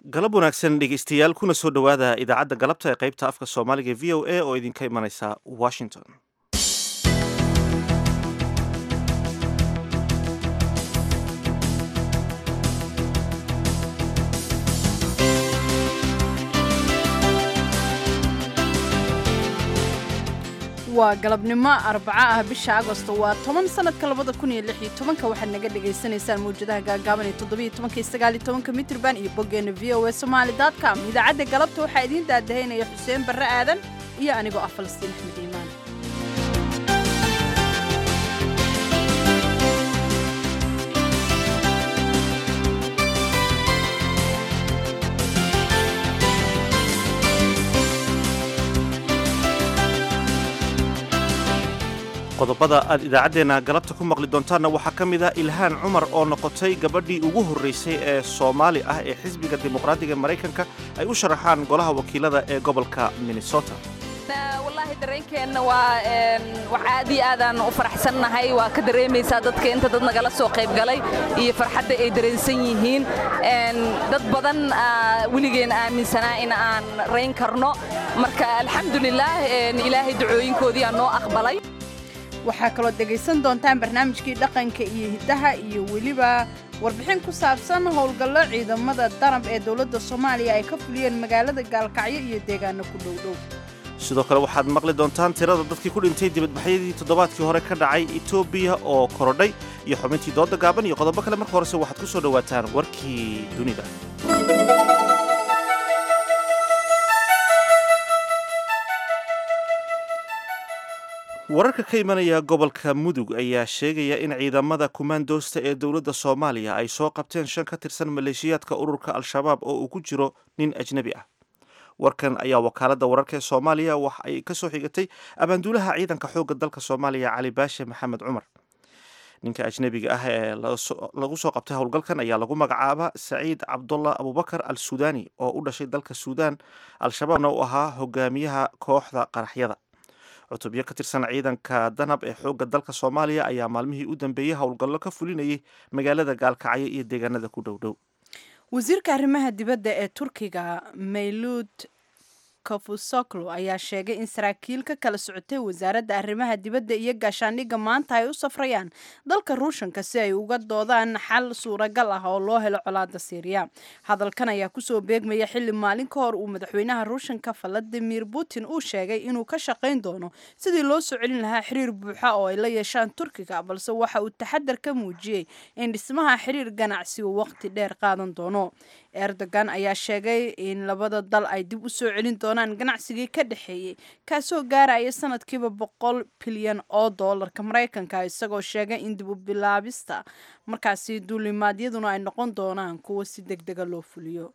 galab wanaagsan dhegeystayaal kuna soo dhowaada idaacadda galabta ee qaybta afka soomaaliga v o a oo idinka imanaysa washington waa galabnimo arbaco ah bisha agosto waa toban sanadka labada kun iyo lix iyo tobanka waxaad naga dhagaysanaysaan mawjadaha gaagaaban ee toddobiyo tobanka iyo sagaal iyo tobanka mitrban iyo boggeena v o a somaali com idaacadda galabta waxaa idiin daadahaynaya xuseen barre aadan iyo anigoo ah falastiin axmed iimaan qodobada aad idaacaddeenna galabta ku maqli doontaanna waxaa ka mid ah ilhaan cumar oo noqotay gabadhii ugu horraysay ee soomaali ah ee xisbiga dimuqraadiga maraykanka ay u sharaxaan golaha wakiilada ee gobolka minnesota wallaahi dareenkeenna waa wax aad iyo aadaan u faraxsannahay waa ka dareemaysaa dadka inta dad nagala soo qayb galay iyo farxadda ay dareensan yihiin dad badan weligeen aaminsanaa in aan rayn karno marka alxamdulilaah ilaahay ducooyinkoodii aa noo aqbalay waxaa kaloo dhegaysan doontaan barnaamijkii dhaqanka iyo hiddaha iyo weliba warbixin ku saabsan howlgallo ciidamada darab ee dowladda soomaaliya ay ka fuliyeen magaalada gaalkacyo iyo deegaano ku dhowdhow sidoo kale waxaad maqli doontaan tirada dadkii ku dhintay dibadbaxyadii toddobaadkii hore ka dhacay etoobiya oo korodhay iyo xubintii dooda gaaban iyo qodobo kale marka horese waxaad ku soo dhowaataan warkii dunida wararka ka imanaya gobolka mudug ayaa sheegaya in ciidamada kumaandoosta ee dowladda soomaaliya ay soo qabteen shan ka tirsan maleeshiyaadka ururka al-shabaab oo uu ku jiro nin ajnebi ah warkan ayaa wakaaladda wararka ee soomaaliya wax ay ka soo xigatay abaanduulaha ciidanka xoogga dalka soomaaliya cali baashe maxamed cumar ninka ajnebiga ah ee lagu soo qabtay howlgalkan ayaa lagu magacaaba saciid cabdullah abubakar al suudani oo u dhashay dalka suudaan al-shabaabna u ahaa hogaamiyaha kooxda qaraxyada cutubyo ka tirsan ciidanka danab ee xoogga dalka soomaaliya ayaa maalmihii u dambeeyey howlgallo ka fulinayay magaalada gaalkacyo iyo deegaanada ku dhowdhow wasiirka arrimaha dibadda ee turkiga mayluud kafusoklo ayaa sheegay in saraakiil ka kala socotay wasaaradda arrimaha dibadda iyo gaashaandhigga maanta ay u safrayaan dalka ruushanka si ay uga doodaan xal suuragal ah oo loo helo colaada siiriya hadalkan ayaa kusoo beegmaya xilli maalin ka hor uu madaxweynaha ruushanka valadimir putin uu sheegay inuu ka shaqayn doono sidii loo soo celin lahaa xiriir buuxa oo ay la yeeshaan turkiga balse waxa uu taxadar ka muujiyey in dhismaha xiriir ganacsi uu waqti dheer qaadan doono erdogan ayaa sheegay in labada dal ay dib u soo celin doonaan ganacsigii ka dhexeeyey kaasoo gaaraya sanadkiiba boqol bilyan oo doolarka maraykanka isagoo sheegay in dib u bilaabista markaasi duulimaadyaduna ay noqon doonaan kuwo si deg dega loo fuliyo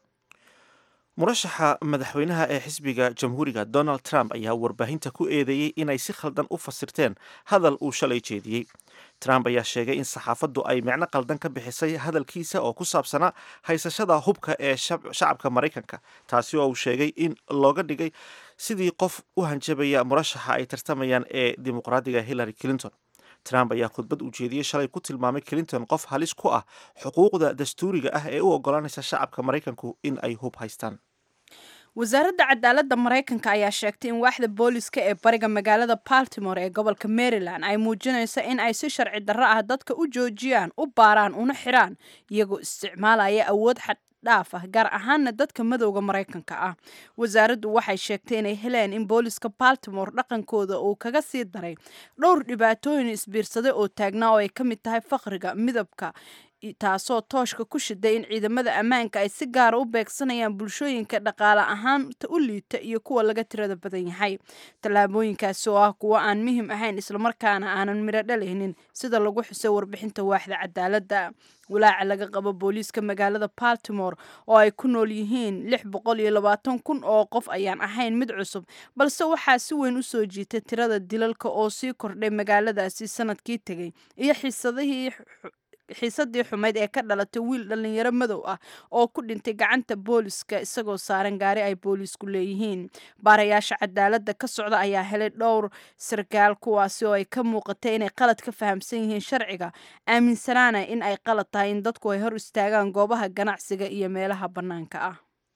murashaxa madaxweynaha ee xisbiga jamhuuriga donald trump ayaa warbaahinta ku eedeeyey inay si khaldan u fasirteen hadal uu shalay jeediyey trump ayaa sheegay in saxaafaddu ay micno qaldan ka bixisay hadalkiisa oo ku saabsanaa haysashada hubka ee shacabka maraykanka taasi oo uu sheegay in looga dhigay sidii qof u hanjabaya murashaxa ay tartamayaan ee dimuqraadiga hillary clinton trump ayaa khudbad uu jeediyey shalay ku tilmaamay clinton qof halis ku ah xuquuqda dastuuriga ah ee u oggolaanaysa shacabka maraykanku in ay hub haystaan wasaaradda cadaaladda maraykanka ayaa sheegtay in waaxda booliska ee bariga magaalada baltimore ee gobolka maryland ay muujinayso in ay si sharci darro ah dadka u joojiyaan u baaraan una xiraan iyagoo isticmaalaya awood xad dhaaf ah gaar ahaana dadka madowda maraykanka ah wasaaraddu waxay sheegtay inay heleen in booliska baltimore dhaqankooda uu kaga sii daray dhowr dhibaatooyin isbiirsaday oo taagnaa oo ay ka mid tahay faqriga midabka taasoo tooshka ku shiday in ciidamada ammaanka ay si gaara u beegsanayaan bulshooyinka dhaqaale ahaanta u liita iyo kuwa laga tirada badan yahay tallaabooyinkaasi oo ah kuwo aan muhim ahayn islamarkaana aanan midho dhalaynin sida lagu xusay warbixinta waaxda cadaaladda walaaca laga qabo booliiska magaalada baltimore oo ay ku nool yihiin lix boqol iyo labaatan kun oo qof ayaan ahayn mid cusub balse waxaa si weyn u soo jiitay tirada dilalka oo sii kordhay magaaladaasi sanadkii tegay iyo xiisadihii xiisadii xumayd ee ka dhalatay wiil dhallinyaro madow ah oo ku dhintay gacanta booliska isagoo saaran gaari ay boolisku leeyihiin baarayaasha cadaaladda ka socda ayaa helay dhowr sarkaal kuwaasi oo ay ka muuqatay inay qalad ka fahamsan yihiin sharciga aaminsanaana in ay qalad tahay in dadku ay hor istaagaan goobaha ganacsiga iyo meelaha bannaanka ah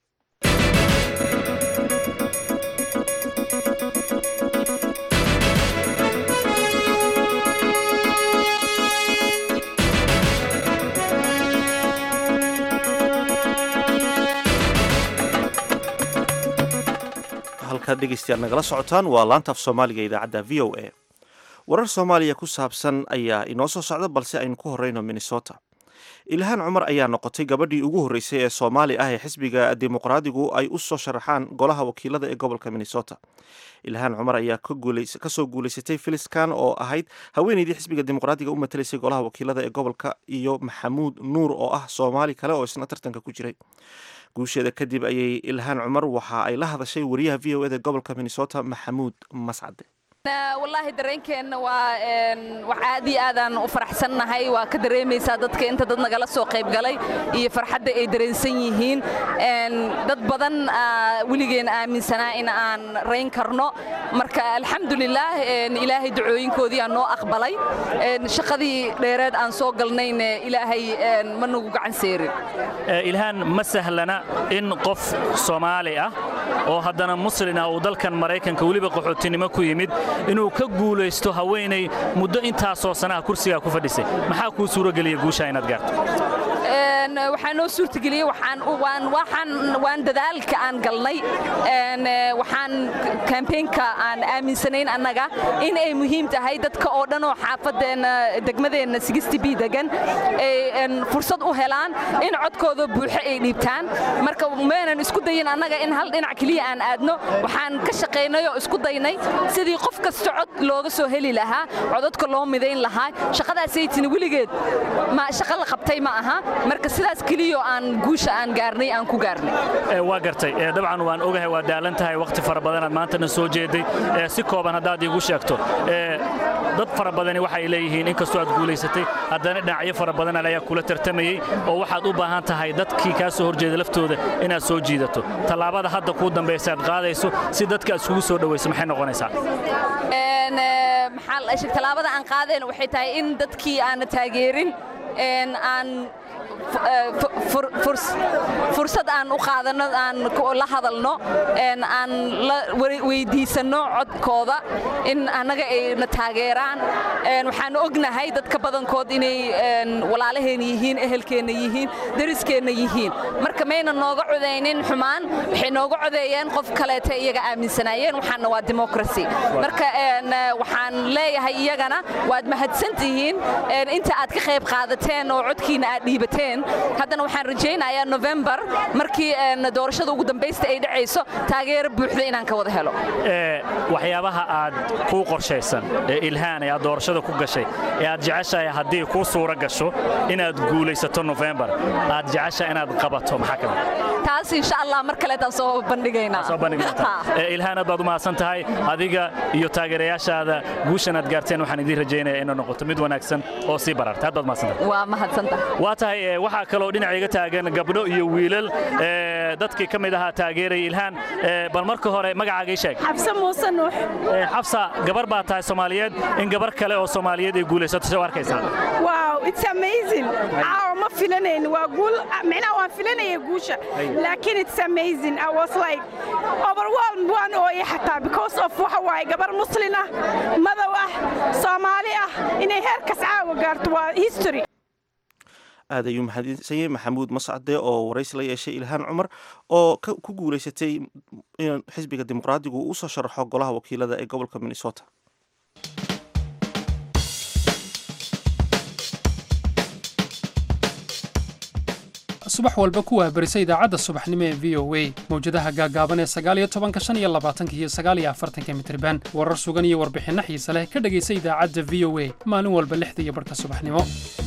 halkaad dhegaystayaal nagala socotaan waa laanta af soomaaliga idaacadda v o a warar soomaaliya ku saabsan ayaa inoo soo socda balse aynu ku horeyno minnesota ilhaan cumar ayaa noqotay gabadhii ugu horreysay ee soomaali ah ee xisbiga dimuqraadigu ay u soo sharaxaan golaha wakiilada ee gobolka minnesota ilhaan cumar ayaa kasoo guulaysatay filiskan oo ahayd haweeneydii xisbiga dimuqraadiga u matalaysay golaha wakiilada ee gobolka iyo maxamuud nuur oo ah soomaali kale oo isna tartanka ku jiray guusheeda kadib ayay ilhaan cumar waxa ay la hadashay wariyaha v o eda gobolka minnesota maxamuud mascade wallaahi dareenkeenna waa wax aad iyo aadaan u faraxsannahay waa ka dareemaysaa dadka inta dad nagala soo qaybgalay iyo farxadda ay dareensan yihiin dad badan weligeen aaminsanaa in aan rayn karno marka alxamdulilaah ilaahay ducooyinkoodii aan noo aqbalay shaqadii dheereed aan soo galnayna ilaahay ma nagu gacan seerin ilhaan ma sahlana in qof soomaali ah oo haddana muslin ah uu dalkan maraykanka weliba qaxootinimo ku yimid inuu ka guulaysto haweenay muddo intaasoo sanaha kursigaa ku fadhisay maxaa kuu suurogeliya guushaa inaad gaarto waxaa noo suurtageliyey waan dadaalka aan galnay waxaan kambeynka aan aaminsanayn annaga in ay muhiim tahay dadka oo dhan oo xaafadeenna degmadeenna b degan ay fursad u helaan in codkooda buuxo ay dhiibtaan marka maynan isku dayin annaga in hal dhinac keliya aan aadno waxaan ka shaqaynay oo isku daynay sidii qof kasta cod looga soo heli lahaa codadka loo midayn lahaa shaqadaasaytini weligeed shaqa la qabtay ma aha marka sidaas keliyo aan guusha aan gaarnay aan ku gaarnay waa gartay dabcan waan ogahay waa daalan tahay wakhti fara badanaad maantana soo jeeday si kooban haddaad iigu sheegto dad fara badani waxay leeyihiin inkastoo aad guulaysatay haddana dhinacyo fara badan ayaa kula tartamayey oo waxaad u baahan tahay dadkii kaa soo horjeeda laftooda inaad soo jiidato tallaabada hadda kuu dambaysa aad qaadayso si dadka aad iskugu soo dhowayso maxay noqonaysaa tallaabada aan qaadeen waxay tahay in dadkii aana taageerin aan fursad aan u qaadano aan la hadalno aan la weydiisanno codkooda in annaga ay na taageeraan waxaan ognahay dadka badankood inay walaalaheenna yihiin ehelkeenna yihiin dariskeenna yihiin marka mayna nooga codaynin xumaan waxay nooga codeeyeen qof kaleeta iyaga aaminsanaayeen waxaana waa democracy marka waxaan leeyahay iyagana waad mahadsan tihiin inta aad ka qayb qaadateen oo codkiina aad dhiibateen haddana waxaan rajaynayaa novembar markii doorashada ugu dambaysta ay dhacayso taageero buuxda inaan ka wada helo waxyaabaha aad kuu qorshaysan ee ilhaan ee aad doorashada ku gashay ee aad jeceshahay haddii kuu suura gasho inaad guulaysato novembar aad jeceshahay inaad qabato maxaa ka mid taas insha allah mar kaleetaan soo bandhigaynaa soo bandhigaynaa ilhaan aad baad u mahadsan tahay adiga iyo taageerayaashaada guushan aad gaarteen waxaan idiin rajaynayaa inay noqoto mid wanaagsan oo sii bararta aad baad mahadsan tahay waa mahadsantahay waa tahay waxaa kaloo dhinaca iga taagan gabdho iyo wiilal dadkii ka mid ahaa taageeraya ilhaan bal marka hore magacaaga ii sheeg xabse muuse nuux xabsa gabar baa tahay soomaaliyeed in gabar kale oo soomaaliyeed ay guulaysato soo arkaysaa wow it's amazing caawa ma filanayn waa guul micnaha waan filanaya guusha laakiin it's amazing i was like overwhelmed waan ooyay xataa because of waxa waaye gabar muslin ah madow ah soomaali ah inay heerkas caawa gaarto waa history aad ayuu mahadsan yahay maxamuud mascade oo waraysi la yeeshay ilhaan cumar oo ku guulaysatay in xisbiga dimuqraadigu uu usoo sharaxo golaha wakiilada ee gobolka minnesota subax walba ku waabarisa idaacadda subaxnimo ee v o a mawjadaha gaagaaban ee sagaaliyo tobanka shan iyo labaatanka iyo sagaaliyo afartanka mitriban warar sugan iyo warbixinno xiise leh ka dhegaysa idaacadda v o a maalin walba lixda iyo barhka subaxnimo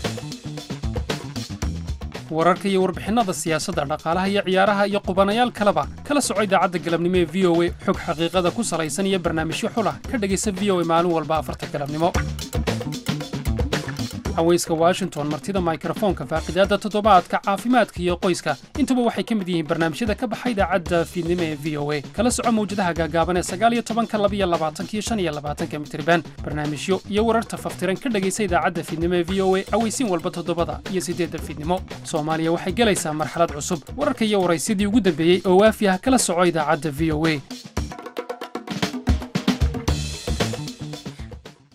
wararka iyo warbixinnada siyaasadda dhaqaalaha iyo ciyaaraha iyo qubanayaal kaleba kala soco idaacadda galabnimo ee v o a xog xaqiiqada ku salaysan iyo barnaamijyo xulah ka dhegaysa v o a maalin walba afarta galabnimo haweyska washington martida mikrofoonka faaqidaadda toddobaadka caafimaadka iyo qoyska intuba waxay ka mid yihiin barnaamijyada ka baxa idaacadda fiidnimo ee v o a kala soco mawjadaha gaagaaban ee sagaaliyo tobanka labiyo labaatanka iyo shan iyo labaatanka mitriban barnaamijyo iyo wararta faftiran ka dhegaysa idaacadda fiidnimo ee v o a aweysiin walba toddobada iyo siddeedda fiidnimo soomaaliya waxay gelaysaa marxalad cusub wararka iyo waraysidii ugu dambeeyey oo waafi ah kala soco idaacadda v o a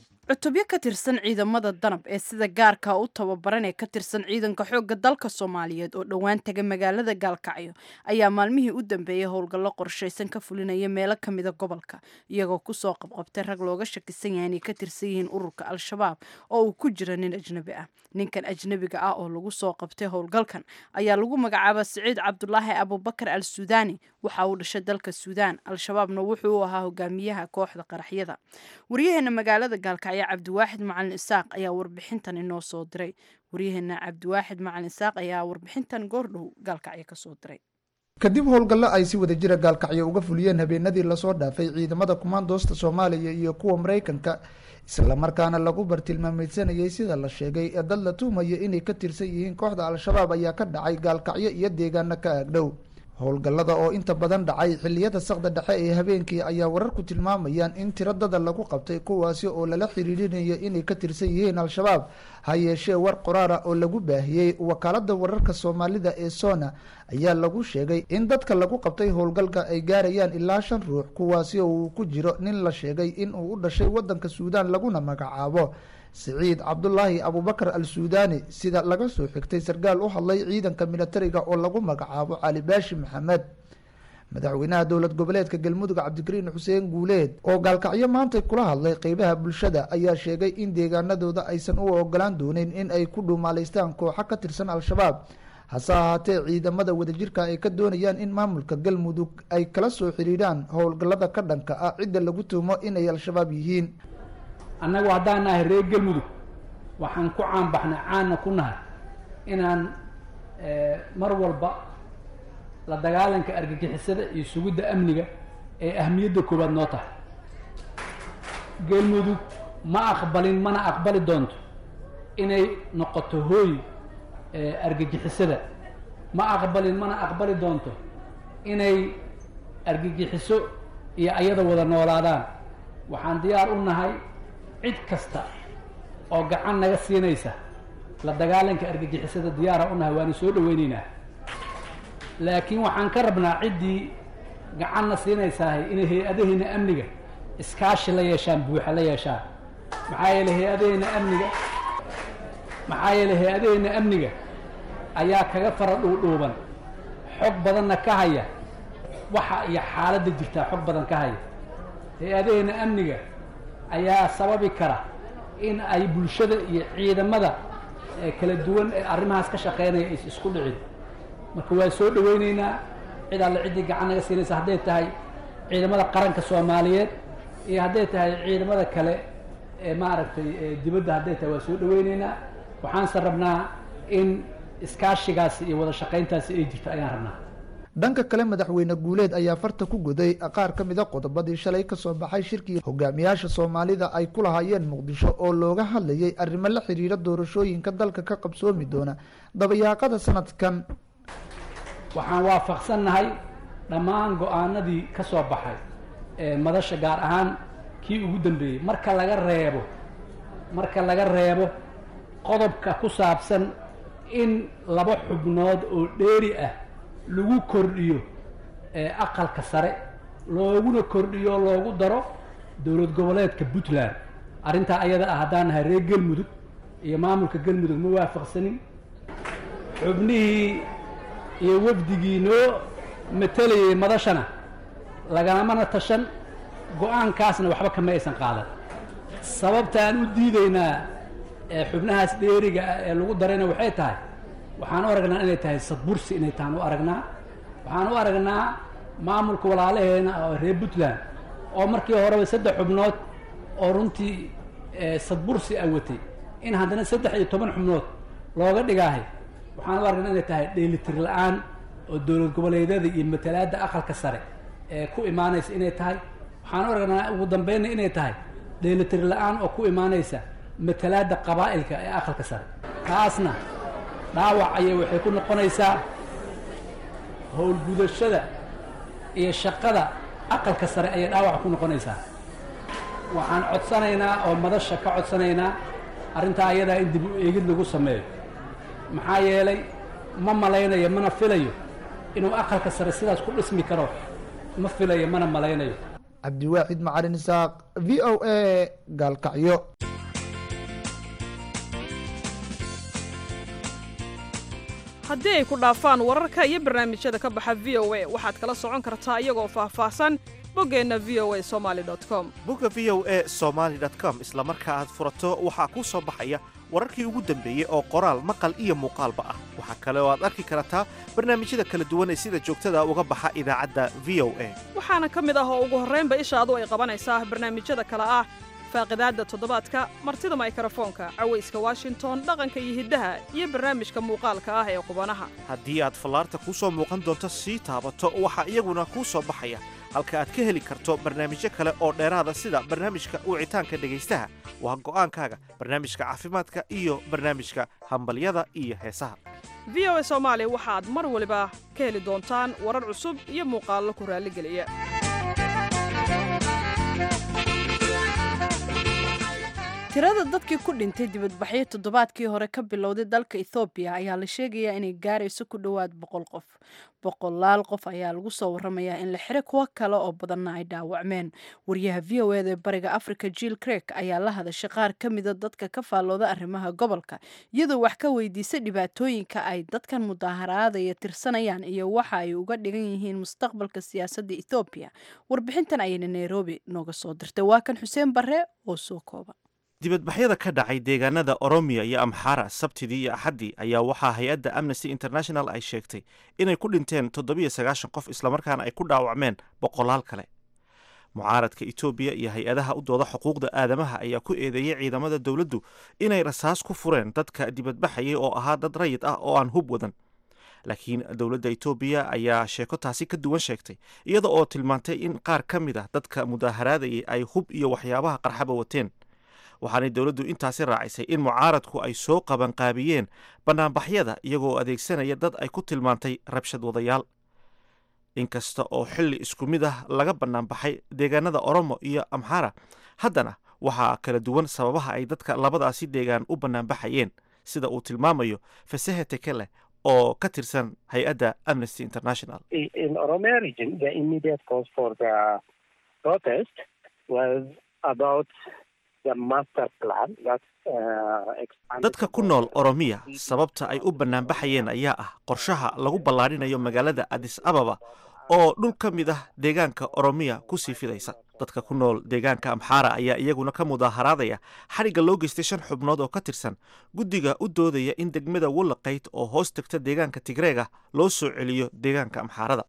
cutubyo ka tirsan ciidamada danab ee sida gaarka u tababaran ee ka tirsan ciidanka xoogga dalka soomaaliyeed oo dhowaan taga magaalada gaalkacyo ayaa maalmihii u dambeeyey howlgallo qorshaysan ka fulinaya meelo ka mida gobolka iyagoo kusoo qabqabtay rag looga shakisan yahay inay ka tirsan yihiin ururka al-shabaab oo uu ku jira nin ajnebi ah ninkan ajnebiga ah oo lagu soo qabtay howlgalkan ayaa lagu magacaaba siciid cabdulaahi abubakar al suudaani waxa uu dhashay dalka suudaan al-shabaabna wuxuu u ahaa hogaamiyaha kooxda qaraxyada waryaheena magaalada gaalkacyo cabdiwaaxid macalin isaaq ayaa warbixintan inoo soo diray waryaheena cabdiwaaxid macalin isaaq ayaa warbixintan goordhow gaalkacyo kasoo diray kadib howlgallo ay si wada jira gaalkacyo uga fuliyeen habeenadii lasoo dhaafay ciidamada kumaandoosta soomaaliya iyo kuwa maraykanka islamarkaana lagu bartilmaameysanayay sida la sheegay ee dad la tuhmaya inay ka tirsan yihiin kooxda al-shabaab ayaa ka dhacay gaalkacyo iyo deegaano ka aagdhow howlgallada oo inta badan dhacay xilliyada saqda dhexe ee habeenkii ayaa wararku tilmaamayaan in tiro dada lagu qabtay kuwaasi oo lala xiriirinayo inay ka tirsan yihiin al-shabaab ha yeeshee war qoraara oo lagu baahiyey wakaalada wararka soomaalida ee sona ayaa lagu sheegay in dadka lagu qabtay howlgalka ay gaarayaan ilaa shan ruux kuwaasi oo uu ku jiro nin la sheegay in uu u dhashay wadanka suudaan laguna magacaabo siciid cabdulaahi abubakar al suudaani sida laga soo xigtay sarkaal u hadlay ciidanka militariga oo lagu magacaabo cali baashi maxamed madaxweynaha dowlad goboleedka galmudug cabdikariin xuseen guuleed oo gaalkacyo maantay kula hadlay qeybaha bulshada ayaa sheegay in deegaanadooda aysan u ogolaan doonin in ay ku dhuumaaleystaan kooxo ka tirsan al-shabaab hase ahaatee ciidamada wadajirka ay ka doonayaan in maamulka galmudug ay kala soo xiriiraan howlgallada ka dhanka ah cidda lagu tuumo inay al-shabaab yihiin annagu haddaan nahay reer galmudug waxaan ku caanbaxnay caanna ku nahay inaan mar walba la dagaalanka argagixisada iyo sugidda amniga ee ahmiyadda koowaad noo tahay galmudug ma aqbalin mana aqbali doonto inay noqoto hooy argagixisada ma aqbalin mana aqbali doonto inay argagixiso iyo ayada wada noolaadaan waxaan diyaar u nahay cid kasta oo gacan naga siinaysa la dagaalanka argagixisada diyaara u nahay waana soo dhaweyneynaa laakiin waxaan ka rabnaa ciddii gacanna siinaysahay inay hay-adaheena amniga iskaashi la yeeshaan buuxa la yeeshaan maxaa yeeley hay-adaheena amniga maxaa yeeley hay-adaheena amniga ayaa kaga fara dhuudhuuban xog badanna ka haya waxa iyo xaaladda jirtaa xog badan ka haya hay-adaheena amniga ayaa sababi kara in ay bulshada iyo ciidamada kala duwan ee arrimahaas ka shaqeynaya is isku dhicin marka waa soo dhaweyneynaa cid alle ciddii gacan naga siinaysa hadday tahay ciidamada qaranka soomaaliyeed iyo hadday tahay ciidamada kale ee maaragtay dibadda hadday tahay waa soo dhaweyneynaa waxaanse rabnaa in iskaashigaasi iyo wada shaqayntaasi ay jirto ayaan rabnaa dhanka kale madaxweyne guuleed ayaa farta ku guday qaar ka mid a qodobadii shalay kasoo baxay shirkii hogaamiyaasha soomaalida ay ku lahaayeen muqdisho oo looga hadlayay arrimo la xiriira doorashooyinka dalka ka qabsoomi doona dabayaaqada sanadkan waxaan waafaqsannahay dhammaan go-aanadii ka soo baxay ee madasha gaar ahaan kii ugu dambeeyey marka laga reebo marka laga reebo qodobka ku saabsan in laba xubnood oo dheeri ah lagu kordhiyo aqalka sare looguna kordhiyo loogu daro dowlad goboleedka puntland arrintaa ayada ah haddaan nahay reer galmudug iyo maamulka galmudug ma waafaqsanin xubnihii iyo wafdigii noo matalayay madashana lagamana tashan go-aankaasna waxba kama aysan qaadan sababtaan u diidaynaa xubnahaas dheeriga ah ee lagu darayna waxay tahay waxaan u aragnaa inay tahay sadbursi inay tahan u aragnaa waxaan u aragnaa maamulka walaalaheena oo reer puntland oo markii horeba saddex xubnood oo runtii sadbursi a watay in haddana saddex iyo toban xubnood looga dhigaahay waxaan u aragnaa inay tahay dheelitir la-aan oo dowlad goboleedyada iyo matalaadda aqalka sare ee ku imaanaysa inay tahay waxaan u aragnaa ugu dambeynna inay tahay dheelitir la-aan oo ku imaanaysa matalaadda qabaa'ilka ee aqalka sare taasna dhaawac ayay waxay ku noqonaysaa howlgudashada iyo shaqada aqalka sare ayay dhaawac ku noqonaysaa waxaan codsanaynaa oo madasha ka codsanaynaa arrintaa ayadaa in dib u eegid lagu sameeyo maxaa yeelay ma malaynayo mana filayo inuu aqalka sare sidaas ku dhismi karo ma filayo mana malaynayo cabdiwaaxid macalin isaaq v o a gaalkacyo haddii ay ku dhaafaan wararka iyo barnaamijyada ka baxa v o a waxaad kala socon kartaa iyagoo faahfaahsan boggeenna v o a somaali com bogga v o a somaali com isla marka aad furato waxaa kuu soo baxaya wararkii ugu dambeeyey oo qoraal maqal iyo muuqaalba ah waxaa kale oo aad arki kartaa barnaamijyada kala duwan ee sida joogtada uga baxa idaacadda v o a waxaana ka mid ah oo ugu horraynba ishaadu ay qabanaysaa barnaamijyada kale ah faaqidaadda toddobaadka martida maykrofoonka cawayska washington dhaqanka iyo hiddaha iyo barnaamijka muuqaalka ah ee qubanaha haddii aad fallaarta kuu soo muuqan doonto sii taabato waxaa iyaguna kuu soo baxaya halka aad ka heli karto barnaamijyo kale oo dheeraada sida barnaamijka wicitaanka dhegaystaha waa go'aankaaga barnaamijka caafimaadka iyo barnaamijka hambalyada iyo heesaha v o a soomaali waxaad mar waliba ka heli doontaan warar cusub iyo muuqaallo ku raalligeliya tirada dadkii ku dhintay dibadbaxyo toddobaadkii hore ka bilowday dalka ethoobiya ayaa la sheegayaa inay gaarayso ku dhowaad boqol qof boqolaal qof ayaa lagu soo waramayaa in la xiro kuwo kale oo badanna ay dhaawacmeen wariyaha v o eda ee bariga africa jill crek ayaa la hadashay qaar ka mida dadka ka faallooda arrimaha gobolka iyadoo wax ka weydiisay dhibaatooyinka ay dadkan mudaaharaadaya tirsanayaan iyo waxa ay uga dhigan yihiin mustaqbalka siyaasadda ethoobiya warbixintan ayayna nairobi nooga soo dirtay waa kan xuseen barre oo soo kooba dibadbaxyada ka dhacay deegaanada oromiya iyo amxara sabtidii iyo axaddii ayaa waxaa hay-adda amnesty international ay sheegtay inay ku dhinteen toddobiyo sagaashan qof islamarkaana ay ku dhaawacmeen boqolaal kale mucaaradka etoobiya iyo hay-adaha u dooda xuquuqda aadamaha ayaa ku eedeeyey ciidamada dowladdu inay rasaas ku fureen dadka dibadbaxayay oo ahaa dad rayid ah oo aan hub wadan laakiin dowladda etoobiya ayaa sheeko taasi ka duwan sheegtay iyada oo tilmaantay in qaar ka mid ah dadka mudaaharaadayay ay hub iyo waxyaabaha qarxaba wateen waxaanay dowladdu intaasi raacisay in mucaaradku ay soo qabanqaabiyeen bannaanbaxyada iyagoo adeegsanaya dad ay ku tilmaantay rabshad wadayaal inkasta oo xilli isku mid ah laga bannaanbaxay deegaanada oromo iyo amxara haddana waxaa kala duwan sababaha ay dadka labadaasi deegaan u bannaanbaxayeen sida uu tilmaamayo fasahe tekele oo ka tirsan hay-adda amnesty international dadka ku nool oromiya sababta ay u bannaanbaxayeen ayaa ah qorshaha lagu ballaarinayo magaalada adis ababa oo dhul ka mid ah deegaanka oromiya ku sii fidaysa dadka ku nool deegaanka amxaara ayaa iyaguna ka mudaaharaadaya xadhigga loo geystay shan xubnood oo ka tirsan guddiga u doodaya in degmada wallaqayd oo hoos tegta deegaanka tigreega loo soo celiyo deegaanka amxaarada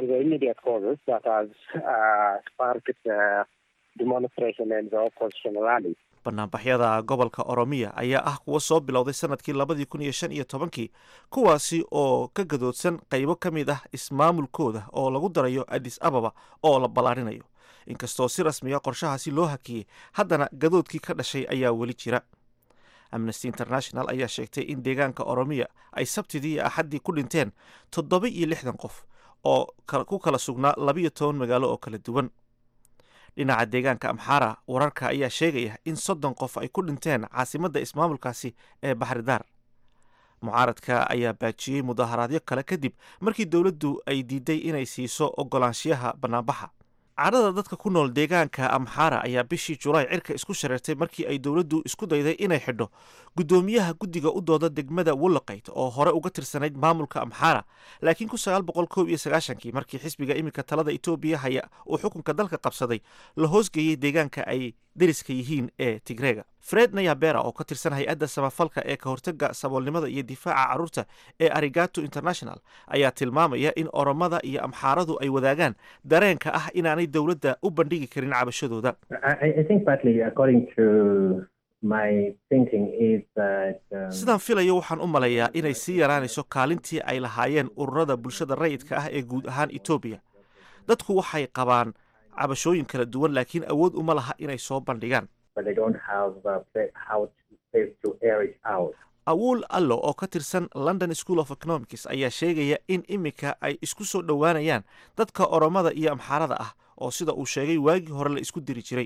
bannaanbaxyada gobolka oromiya ayaa ah kuwa soo bilowday sanadkii labadii kun iyo shan iyo tobankii kuwaasi oo ka gadoodsan qaybo ka mid ah ismaamulkooda oo lagu darayo adis ababa oo la ballaarinayo inkastoo si rasmiga qorshahaasi loo hakiyey haddana gadoodkii ka dhashay ayaa weli jira amnesty international ayaa sheegtay in deegaanka oromiya ay sabtidii iyo axaddii ku dhinteen toddoba iyo lixdan qof oo ku kala sugnaa labiyo toban magaalo oo kala duwan dhinaca deegaanka amxara wararka ayaa sheegaya in soddon qof ay ku dhinteen caasimadda ismaamulkaasi ee baxridaar mucaaradka ayaa baajiyey mudaaharaadyo kale kadib markii dowladdu ay diiday inay siiso ogolaanshiyaha bannaanbaxa cadhada dadka ku nool deegaanka amxara ayaa bishii julaay cirka isku shareertay markii ay dowladdu isku dayday inay xidho guddoomiyaha guddiga u dooda degmada wallaqayd oo hore uga tirsanayd maamulka amxara laakiin ku sagaal boqol koob iyo sagaashankii markii xisbiga iminka talada etoobiya haya uu xukunka dalka qabsaday la hoosgeeyey deegaanka ay deriska yihiin ee tigreega fred nayabera oo ka tirsan hay-adda samafalka ee ka hortaga saboolnimada iyo difaaca carruurta ee arigato international ayaa tilmaamaya in oromada iyo amxaaradu ay wadaagaan dareenka ah inaanay dowladda u bandhigi karin cabashadooda sidaan filayo waxaan u maleeyaa inay sii yaraanayso kaalintii ay lahaayeen ururada bulshada rayidka ah ee guud ahaan etoobiya dadku waxay qabaan cabashooyin kala duwan laakiin awood uma laha inay soo bandhigaan awuul allo oo ka tirsan london school of economics ayaa sheegaya in iminka ay isku soo dhowaanayaan dadka oromada iyo amxaarada ah oo sida uu sheegay waagii hore la isku diri jiray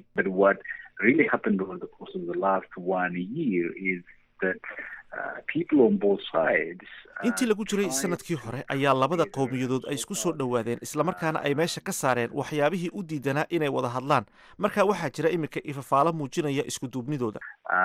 intii lagu jiray sanadkii hore ayaa labada qowmiyadood ay isku soo dhowaadeen islamarkaana ay meesha ka saareen waxyaabihii u diidanaa inay wada hadlaan marka waxaa jira iminka ifafaalo muujinaya isku duubnidooda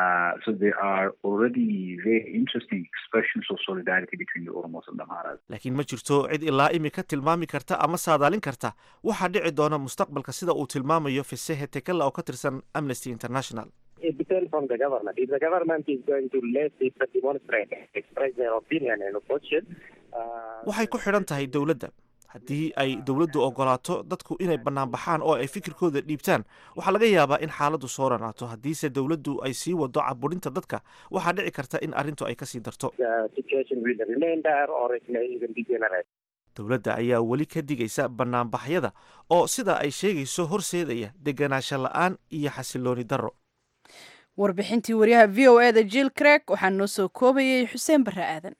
laakiin ma jirto cid ilaa imika tilmaami karta ama saadaalin karta waxaa dhici doona mustaqbalka sida uu tilmaamayo fisehe tekela oo ka tirsan amnesty international it depends on the government. If the government is going to let people demonstrate, express their opinion and opposition, waxay ku xidhan tahay dowladda haddii ay dowladdu ogolaato dadku inay banaanbaxaan oo ay fikirkooda dhiibtaan waxaa laga yaabaa in xaaladdu soo ranaato haddiise dowladdu ay sii wado caburinta dadka waxaa dhici karta in arrintu ay kasii darto the situation will remain there or it may even degenerate. dowladda ayaa weli ka digaysa banaanbaxyada oo sida ay sheegayso horseedaya deganaansho la-aan iyo xasilooni darro warbixintii wariyaha v o e da jill creg waxaa noo soo koobayay xuseen barre aadan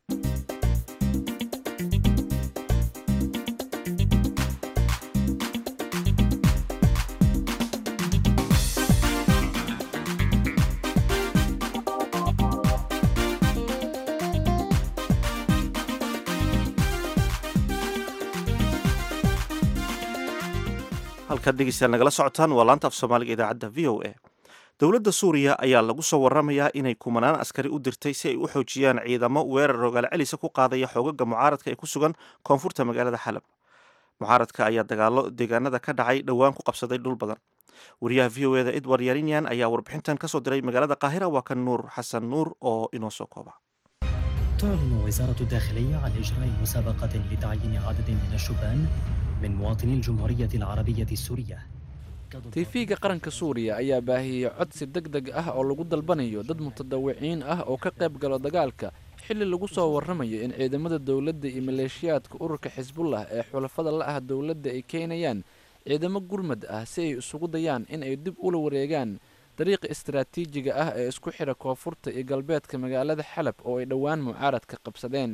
halkaad dhegeystayaal nagala socotaan waa laanta af soomaaliga idaacadda v o a dowladda suuriya ayaa lagu soo waramayaa inay kumanaan askari u dirtay si ay u xoojiyaan ciidamo weerar rogaal celisa ku qaadaya xoogaga mucaaradka ee ku sugan koonfurta magaalada xalab mucaaradka ayaa dagaalo deegaanada ka dhacay dhowaan ku qabsaday dhul badan wariyaha v o eda edward yarinyan ayaa warbixintan kasoo diray magaalada qaahira waa kan nuur xasan nuur oo inoo soo kooba تعلن وزارة الداخلية عن إجراء مسابقة لتعيين عدد من الشبان من مواطني الجمهورية العربية السورية tiifiga qaranka suuriya ayaa baahiyey codsi deg deg ah oo lagu dalbanayo dad mutadawiciin ah oo ka qayb galo dagaalka xilli lagu soo warramayo in ciidamada dowladda iyo maleeshiyaadka ururka xisbullah ee xulafada la ah dowladda ay keenayaan ciidamo gurmad ah si ay isugu dayaan in ay dib ula wareegaan dariiqa istaraatiijiga ah ee isku xidha koonfurta iyo galbeedka magaalada xalab oo ay dhowaan mucaaradka qabsadeen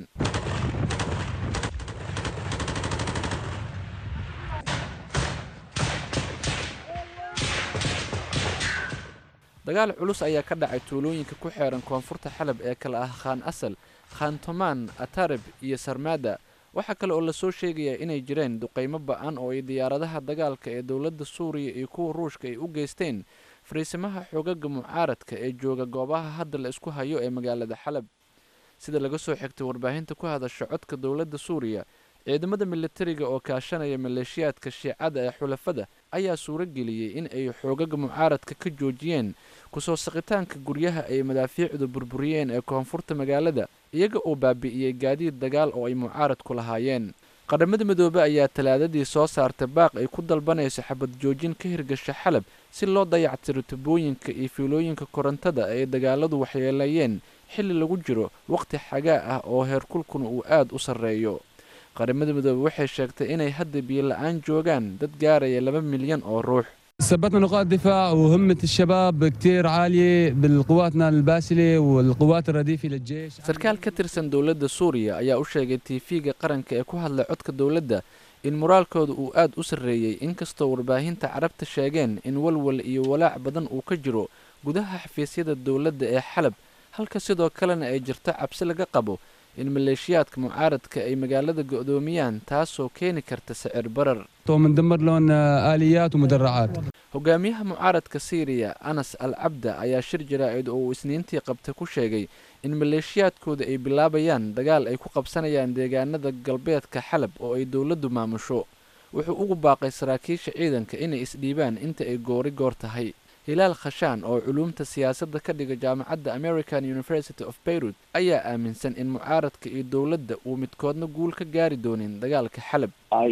dagaal culus ayaa ka dhacay tuulooyinka ku xeeran koonfurta xalab ee kale ah khaan asal khaan tomaan atarib iyo sarmaada waxaa kale oo lasoo sheegayaa inay jireen duqaymo ba-an oo ay diyaaradaha dagaalka ee dowladda suuriya iyo kuwa ruushka ay u geysteen fariisimaha xoogaga mucaaradka ee jooga goobaha hadda la isku hayo ee magaalada xalab sida laga soo xigtay warbaahinta ku hadasha codka dowladda suuriya ciidamada militariga oo kaashanaya maleeshiyaadka shiicada ee xulafada ayaa suuro geliyey in ay xoogaga mucaaradka ka joojiyeen kusoo saqitaanka guryaha ay madaafiicdu burburiyeen ee koonfurta magaalada iyaga oo baabi'iyey gaadiid dagaal oo ay mucaaradku lahaayeen qaramada midoobe ayaa talaadadii soo saartay baaq ay ku dalbanayso xabad joojin ka hirgasha xalab si loo dayactiro tubooyinka iyo fiilooyinka korontada ay dagaaladu waxyeeleeyeen xilli lagu jiro waqti xagaa ah oo heerkulkuna uu aad u sarreeyo qaramada midoobe waxay sheegtay inay hadda biyo la-aan joogaan dad gaaraya laba milyan oo ruux ثبتنا نقاط دفاع وهمة الشباب كتير عالية بالقواتنا الباسلة والقوات الرديفة للجيش sarkaal ka tirsan dowladda suuriya ayaa u sheegay tiifiga qaranka ee ku hadlay codka dowladda in moraalkooda uu aad u sarreeyey inkastoo warbaahinta carabta sheegeen in walwal iyo walaac badan uu ka jiro gudaha xafiisyada dowladda ee xalab halka sidoo kalena ay jirto cabsi laga qabo in maleeshiyaadka mucaaradka ay magaalada go'doomiyaan taasoo keeni karta sicir barar ومندمر لهم آليات ومدرعات hogaamiyaha mucaaradka siiriya anas al cabda ayaa shir jaraa'id oo uu isniintii qabta ku sheegay in maleeshiyaadkooda ay bilaabayaan dagaal ay ku qabsanayaan deegaanada galbeedka xalab oo ay dowladdu maamusho wuxuu ugu baaqay saraakiisha ciidanka inay isdhiibaan inta ay goori goor tahay hilaal khashaan oo culuumta siyaasadda ka dhiga jaamacadda american university of beirut ayaa aaminsan in mucaaradka iyo dowladda uu midkoodna guul ka gaari doonin dagaalka xalab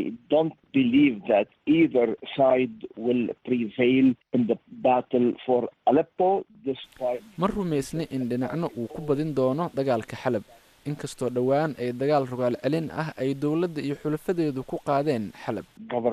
ma rumaysni in dhinacno uu ku badin doono dagaalka xalab inkastoo dhowaan ay dagaal rogaal celin ah ay dowladda iyo xulafadeedu ku qaadeen xalab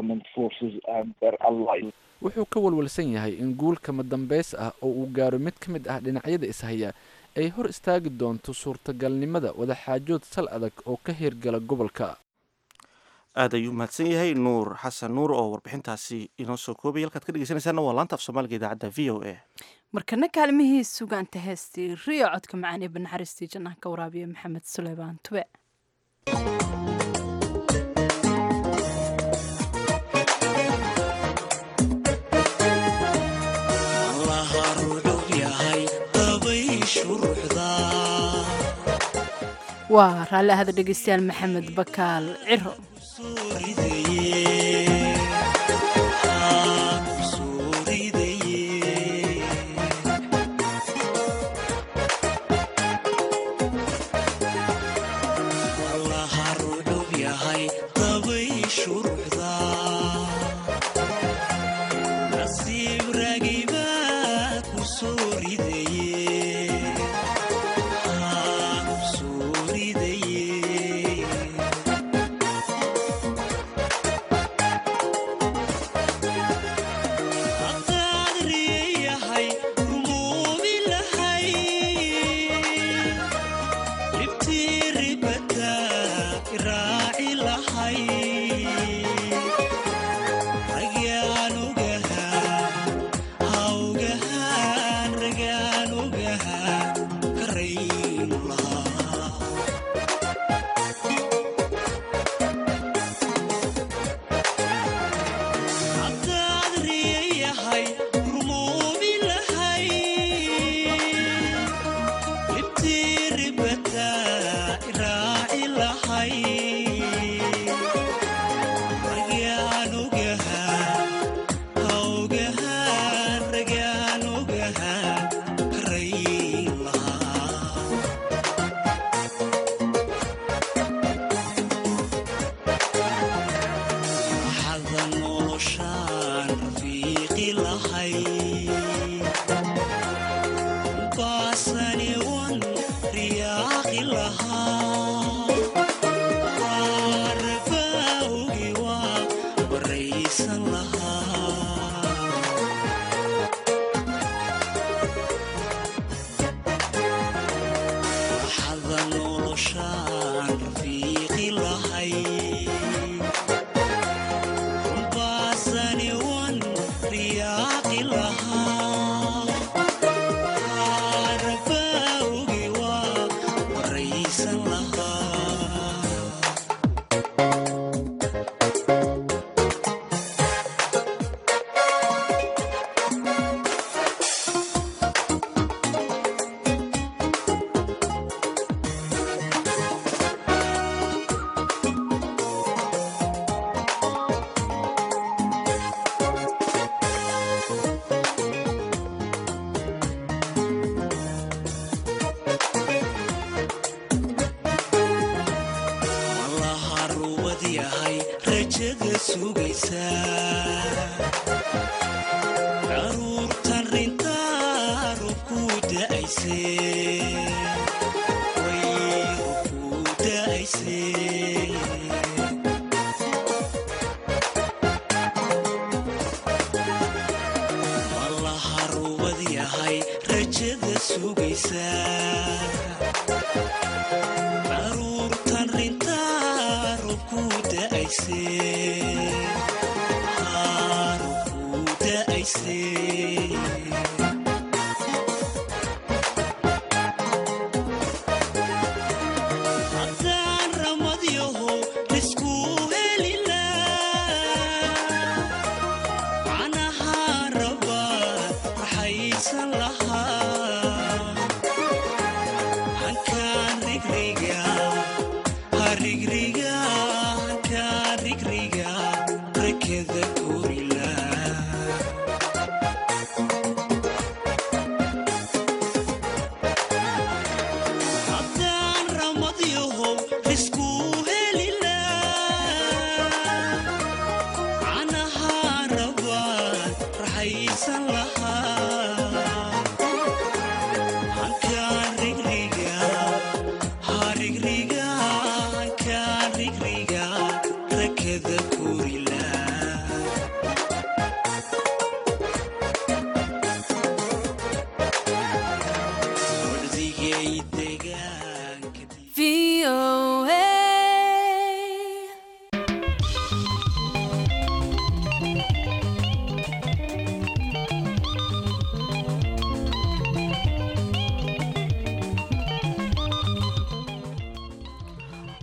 wuxuu ka walwalsan yahay in guul kama dambays ah oo uu gaaro mid ka mid ah dhinacyada ishaya ay hor istaagi doonto suurtagalnimada wadaxaajood sal adag oo ka hirgala gobolka aad ayuu mahadsan yahay nuur xasan nuur oo warbixintaasi inoo soo koobay halkaad ka dhegeysanaysaana waa laanta af soomaaliga idaacadda v o a markana kaalmihii sugaanta heestii riyo codka macaan ee banaxariistii jannaha ka waraabiya maxamed suleymaan tube waa raalli ahada dhegeystayaal maxamed bakaal ciro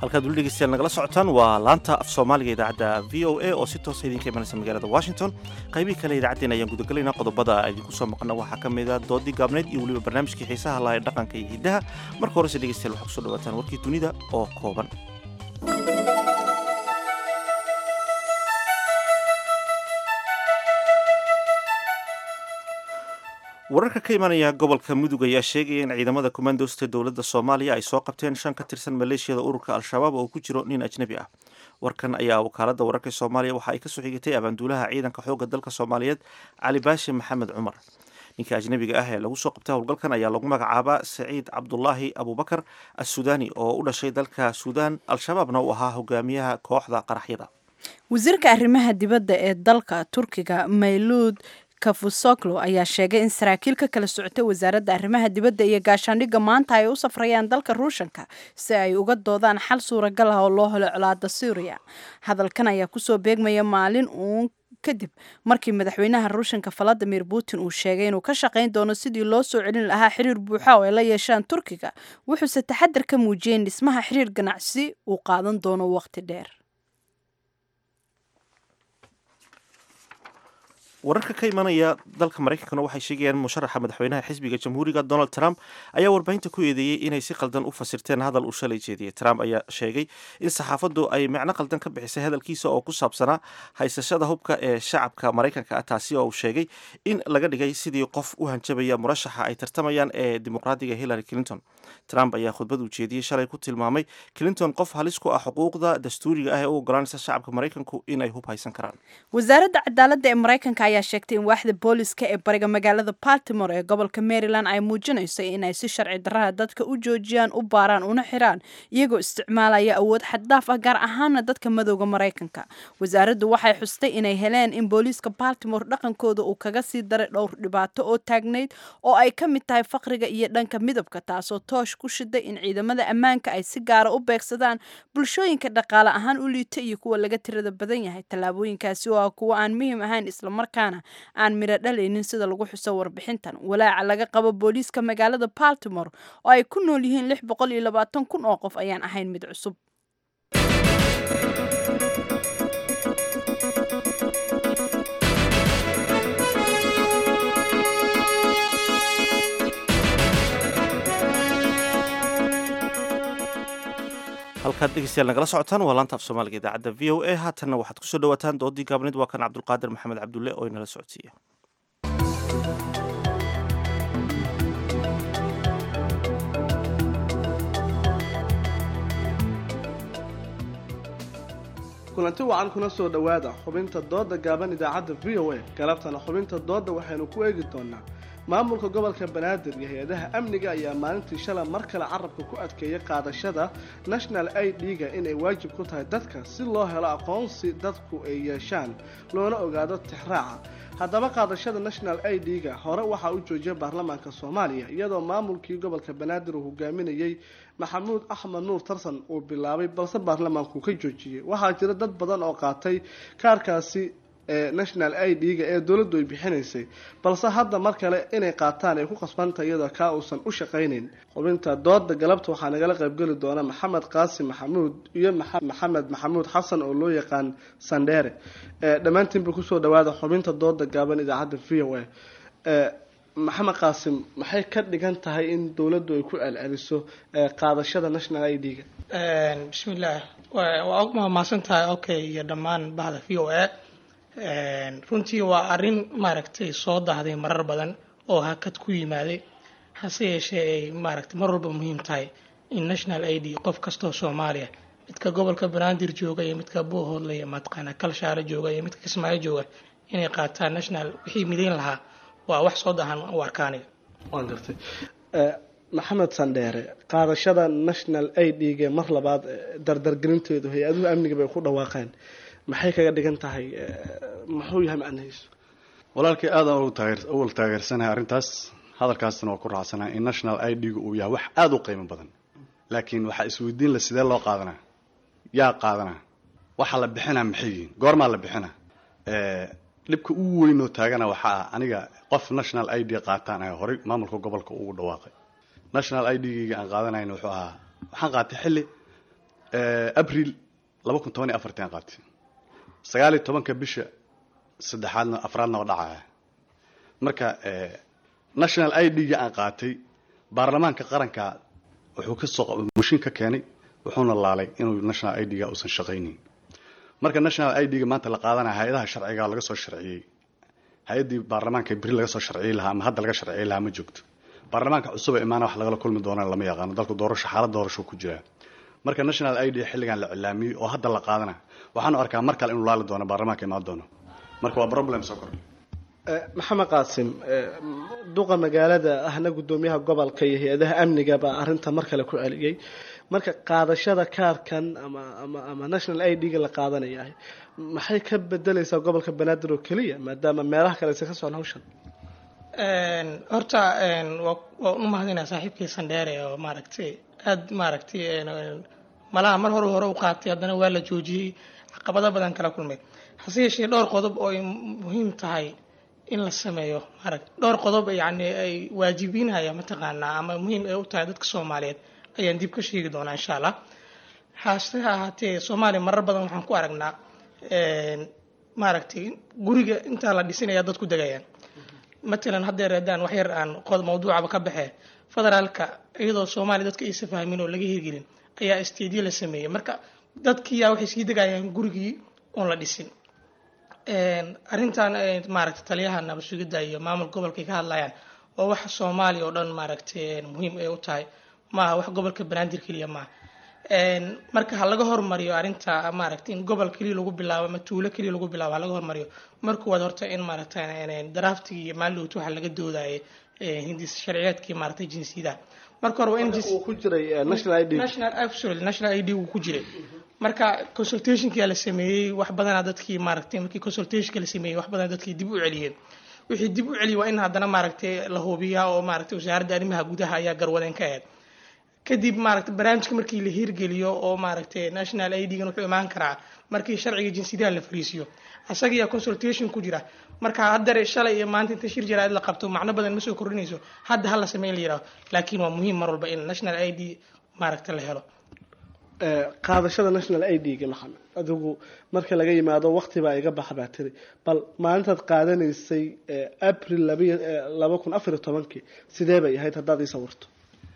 halkaad weli dhegeystayaal nagala socotaan waa laanta af soomaaliga idaacadda v o a oo si toosa idinka imanaysa magaalada washington qaybihii kale idaacaddeen ayaan gudagalaynaa qodobada idinku soo maqana waxaa ka mid a doodii gaabneyd iyo weliba barnaamijkii xiisaha laha ee dhaqanka iyo hiddaha marka horese dhegeystayaal waxaa kusoo dhawaataan warkii dunida oo kooban wararka ka imanaya gobolka mudug ayaa sheegaya in ciidamada kumandosta dowladda soomaaliya ay soo qabteen shan ka tirsan maleeshiyada ururka al-shabaab oo ku jiro nin ajnebi ah warkan ayaa wakaaladda wararka soomaaliya waxa ay kasoo xigatay abaanduulaha ciidanka xoogga dalka soomaaliyeed cali baashi maxamed cumar ninka ajnebiga ah ee lagu soo qabtay howlgalkan ayaa lagu magacaabaa saciid cabdulaahi abubakar assudaani oo u dhashay dalka suudaan al-shabaabna uu ahaa hogaamiyaha kooxda qaraxyada wasiirka arrimaha dibadda ee dalka turkiga mayluud kafusoklo ayaa sheegay in saraakiil ka kala socotay wasaaradda arrimaha dibadda iyo gaashaandhigga maanta ay u safrayaan dalka ruushanka si ay uga doodaan xal suuragal ah oo loo helo colaada suuriya hadalkan ayaa kusoo beegmaya maalin uun kadib markii madaxweynaha ruushanka valadimir putin uu sheegay inuu ka shaqayn doono sidii loo soo celin lahaa xiriir buuxa oo ay la yeeshaan turkiga wuxuuse taxadar ka muujiyey in dhismaha xiriir ganacsi uu qaadan doono waqti dheer wararka ka imanaya dalka maraykankana waxay sheegayaan musharaxa madaxweynaha xisbiga jamhuuriga donald trump ayaa warbaahinta ku eedeeyey inay si qaldan u fasirteen hadal uu shalay jeediyey trump ayaa sheegay in saxaafaddu ay macno qaldan ka bixisay hadalkiisa oo ku saabsanaa haysashada hubka ee shacabka maraykanka ah taasi oo uu sheegay in laga dhigay sidii qof u hanjabaya murashaxa ay tartamayaan ee dimuqraadiga hillary clinton trump ayaa khudbad uu jeediyey shalay ku tilmaamay clinton qof halis ku ah xuquuqda dastuuriga ah ee u ogolaanaysa shacabka maraykanku inay hub haysan karaan wasaaradda cadaaladda ee maraykanka ayaa sheegtay in waaxda booliska ee bariga magaalada baltimore ee gobolka maryland ay muujinayso inay si sharci darraha dadka u joojiyaan u baaraan una xiraan iyagoo isticmaalaya awood xaddaaf ah gaar ahaana dadka madowda maraykanka wasaaraddu waxay xustay inay heleen in booliiska baltimore dhaqankooda uu kaga sii daray dhowr dhibaato oo taagnayd oo ay ka mid tahay faqriga iyo dhanka midabka taasoo toosh ku shiday in ciidamada ammaanka ay si gaara u beegsadaan bulshooyinka dhaqaale ahaan u liita iyo kuwa laga tirada badan yahay tallaabooyinkaasi oo ah kuwo aan muhiim ahayn islamarkaana aan midho dhalaynin sida lagu xuso warbixintan walaaca laga qabo booliiska magaalada baltimore oo ay ku nool yihiin lix boqol iyo labaatan kun oo qof ayaan ahayn mid cusub halkaad dhegeystayaal nagala socotaan waa laanta af soomaaliga idaacadda v o a haatanna waxaad kusoo dhawaataan doodii gaabneed waa kan cabdulqaadir maxamed cabdulle oo inala socodsiiya kulanti wacan kuna soo dhowaada xubinta dooda gaaban idaacadda v o a galabtana xubinta dooda waxaynu ku eegi doonaa maamulka gobolka banaadir iyo hay-adaha amniga ayaa maalintii shalay mar kale carabka ku adkeeyay qaadashada national i d-ga inay waajib ku tahay dadka si loo helo aqoonsi dadku ay yeeshaan loona ogaado tixraaca haddaba qaadashada national i d-ga hore waxaa u joojiyay baarlamaanka soomaaliya iyadoo maamulkii gobolka banaadir uu hogaaminayey maxamuud axmed nuur tarsan uu bilaabay balse baarlamaanku ka joojiyey waxaa jira dad badan oo qaatay kaarkaasi ee national i d-ga ee dowladdu ay bixinaysay balse hadda mar kale inay qaataan ay ku qasbanta iyadoo kaa uusan u shaqaynayn xubinta dooda galabta waxaa nagala qaybgeli doona maxamed qaasim maxamuud iyo maxamed maxamuud xasan oo loo yaqaan sandheere dhammaantiinba kusoo dhawaada xubinta dooda gaaban idaacadda v o a maxamed qaasim maxay ka dhigan tahay in dowladdu ay ku celceliso qaadashada national i d-ga bismillaah waa mahadsan tahay okay iyo dhammaan bahda v o a runtii waa arrin maaragtay soo dahday marar badan oo hakad ku yimaaday hase yeeshee ay maaragtay mar walba muhiim tahay in national i d qof kastoo soomaaliya midka gobolka banaadir jooga iyo midka buuhoodle iyo mataqaana kalshaale jooga iyo midka kismaayo jooga inay qaataan national wixii midayn lahaa waa wax soo dahan u arkaaniga waan gartay maxamed sandheere qaadashada national i d-ga mar labaad dardargelinteedu hay-aduhu amniga bay ku dhawaaqeen maxay kaga dhigan tahay muxuu yahay macnihiisu walaalkii aadaan uwal taageersanahay arrintaas hadalkaasna waa ku raacsanaha in national i d-gu uu yahay wax aada u qiimo badan laakiin waxaa isweydiin la sidee loo qaadanaa yaa qaadanaa waxa la bixinaa maxay yihiin goormaa la bixina dhibka ugu weynoo taagana waxaa ah aniga qof national i d qaataan ayaa horay maamulka gobolka ugu dhawaaqay national i d-gayga aan qaadanayna wuxuu ahaa waxaan qaatay xilli abril laba kun toban iyo afartan qaatay sagaal iyo tobanka bisha saddexaadna afraadna oo dhacaya marka national i d-ga aan qaatay baarlamaanka qaranka wuxuu ka soo mushin ka keenay wuxuuna laalay inuu national i d-ga uusan shaqaynin marka national i d-ga maanta la qaadanaya hay-adaha sharciga laga soo sharciyey hay-addii baarlamaanka beri laga soo sharciyey lahaa ama hadda laga sharciyey lahaa ma joogto baarlamaanka cusub ee imaana wax lagala kulmi doonana lama yaqaano dalku doorasho xaalad doorasho ku jiraa marka national i d xilligan la cilaamiyey oo hadda la qaadana waxaanu arkaa mar kale inuu laali doono baarlamaanka imaan doono marka waa problem soo kordhay maxamed qaasim duqa magaalada ahna gudoomiyaha gobolka iyo hay-adaha amniga baa arrinta mar kale ku celiyey marka qaadashada kaarkan ama ama ama national i d-ga la qaadanaya maxay ka bedelaysaa gobolka banaadir oo keliya maadaama meelaha kale aysan ka socon hawshan horta waa waa u mahadinaa saaxiibkii sandheere oo maaragtay aada maaragtay malaha mar hore hore u qaatay haddana waa la joojiyey caqabado badan kala kulmay hase yeeshee dhowr qodob oo ay muhiim tahay in la sameeyo maaragt dhowr qodob yacni ay waajibinaya mataqaanaa ama muhiim ay u tahay dadka soomaaliyeed ayaan dib ka sheegi doonaa insha allah hase ahaatee soomaaliya marar badan waxaan ku aragnaa maaragtay guriga intaa la dhisinaya dadku degayaan matalan haddeer haddaan wax yar aan qod mawduucaba ka baxee federaalka iyadoo soomaaliya dadka aysa fahmin oo laga hirgelin ayaa stadiyo la sameeyey marka dadkiiyaa waxay sii degayaan gurigii oon la dhisin arrintan maaragtay taliyaha nabad sugidda iyo maamul gobolkay ka hadlayaan oo waxa soomaaliya oo dhan maaragtay muhiim ay u tahay maaha wax gobolka banaadir keliya maaha marka ha laga hormariyo arrinta maaragtay in gobol keliya lagu bilaabo ama tuulo keliya lagu bilaabo ha laga hormariyo marka waad horta in maaragtay draftigii iyo maalidowt waxa laga doodayay hindis sharciyeedkii maaragtay jinsiyadaha marka hore waa in ku jiray national i d national absolutely national id uu ku jiray marka consultationkia la sameeyey wax badanaa dadkii maaragtay markii consultationka la sameeyey wax badan dadkii dib u celiyeen wixii dib u celiyay waa in haddana maaragtay la hubiyaa oo maaragtay wasaaradda arrimaha gudaha ayaa garwadeen ka ahayd kadib maaragtay barnaamijka markii la hirgeliyo oo maaragtay national i d-gan wuxuu imaan karaa markii sharciga jinsiyadaha la fariisiyo asaga ayaa consultation ku jira marka haddare shalay iyo maanta inta shir jaraa'id la qabto macno badan ma soo kordhinayso hadda ha la sameyn la yidhaho laakiin waa muhiim mar walba in national i d maaragtay la helo qaadashada national i d-ga maxamed adigu marka laga yimaado waqti baa iga baxa baa tiri bal maalintaad qaadanaysay april laba kun afariyo tobankii sidee bay ahayd haddaad ii sawirto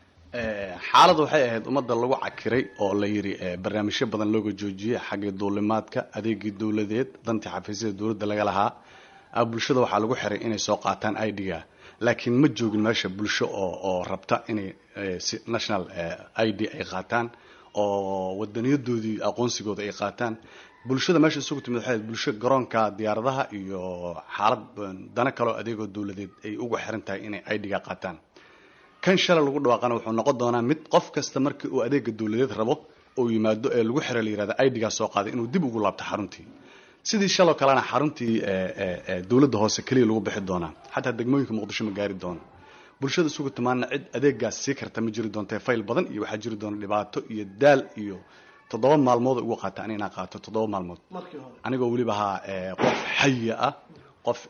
xaalad waxay ahayd ummadda lagu cakiray oo la yidhi barnaamijyo badan looga joojiyey xagga duulimaadka adeegii dowladeed dantii xafiisyada dowladda laga lahaa bulshada waxaa lagu xiray inay soo qaataan i d-ga laakiin ma joogin meesha bulsho oo oo rabta inay national i d ay qaataan oo wadaniyadoodii aqoonsigooda ay qaataan bulshada meesha isugu timid waxay bulsho garoonka diyaaradaha iyo xaalad dana kaleo adeegoo dowladeed ay ugu xiran tahay inay i d-ga qaataan kan shalay lagu dhawaaqana wuxuu noqon doonaa mid qof kasta markii uu adeega dowladeed rabo oo yimaado ee lagu xira la yirahda i d-gaa soo qaaday inuu dib ugu laabto xaruntii sidii shaloo kalena xaruntii dowladda hoose keliya lagu bixi doonaa xataa degmooyinka muqdisho ma gaari doono bulshada isugu timaana cid adeegaas sii karta ma jiri doonta fayl badan iyo waxaa jiri doona dhibaato iyo daal iyo toddoba maalmood ugu qaata an inaan qaato toddoba maalmood anigoo weliba ahaa qof xaya ah qof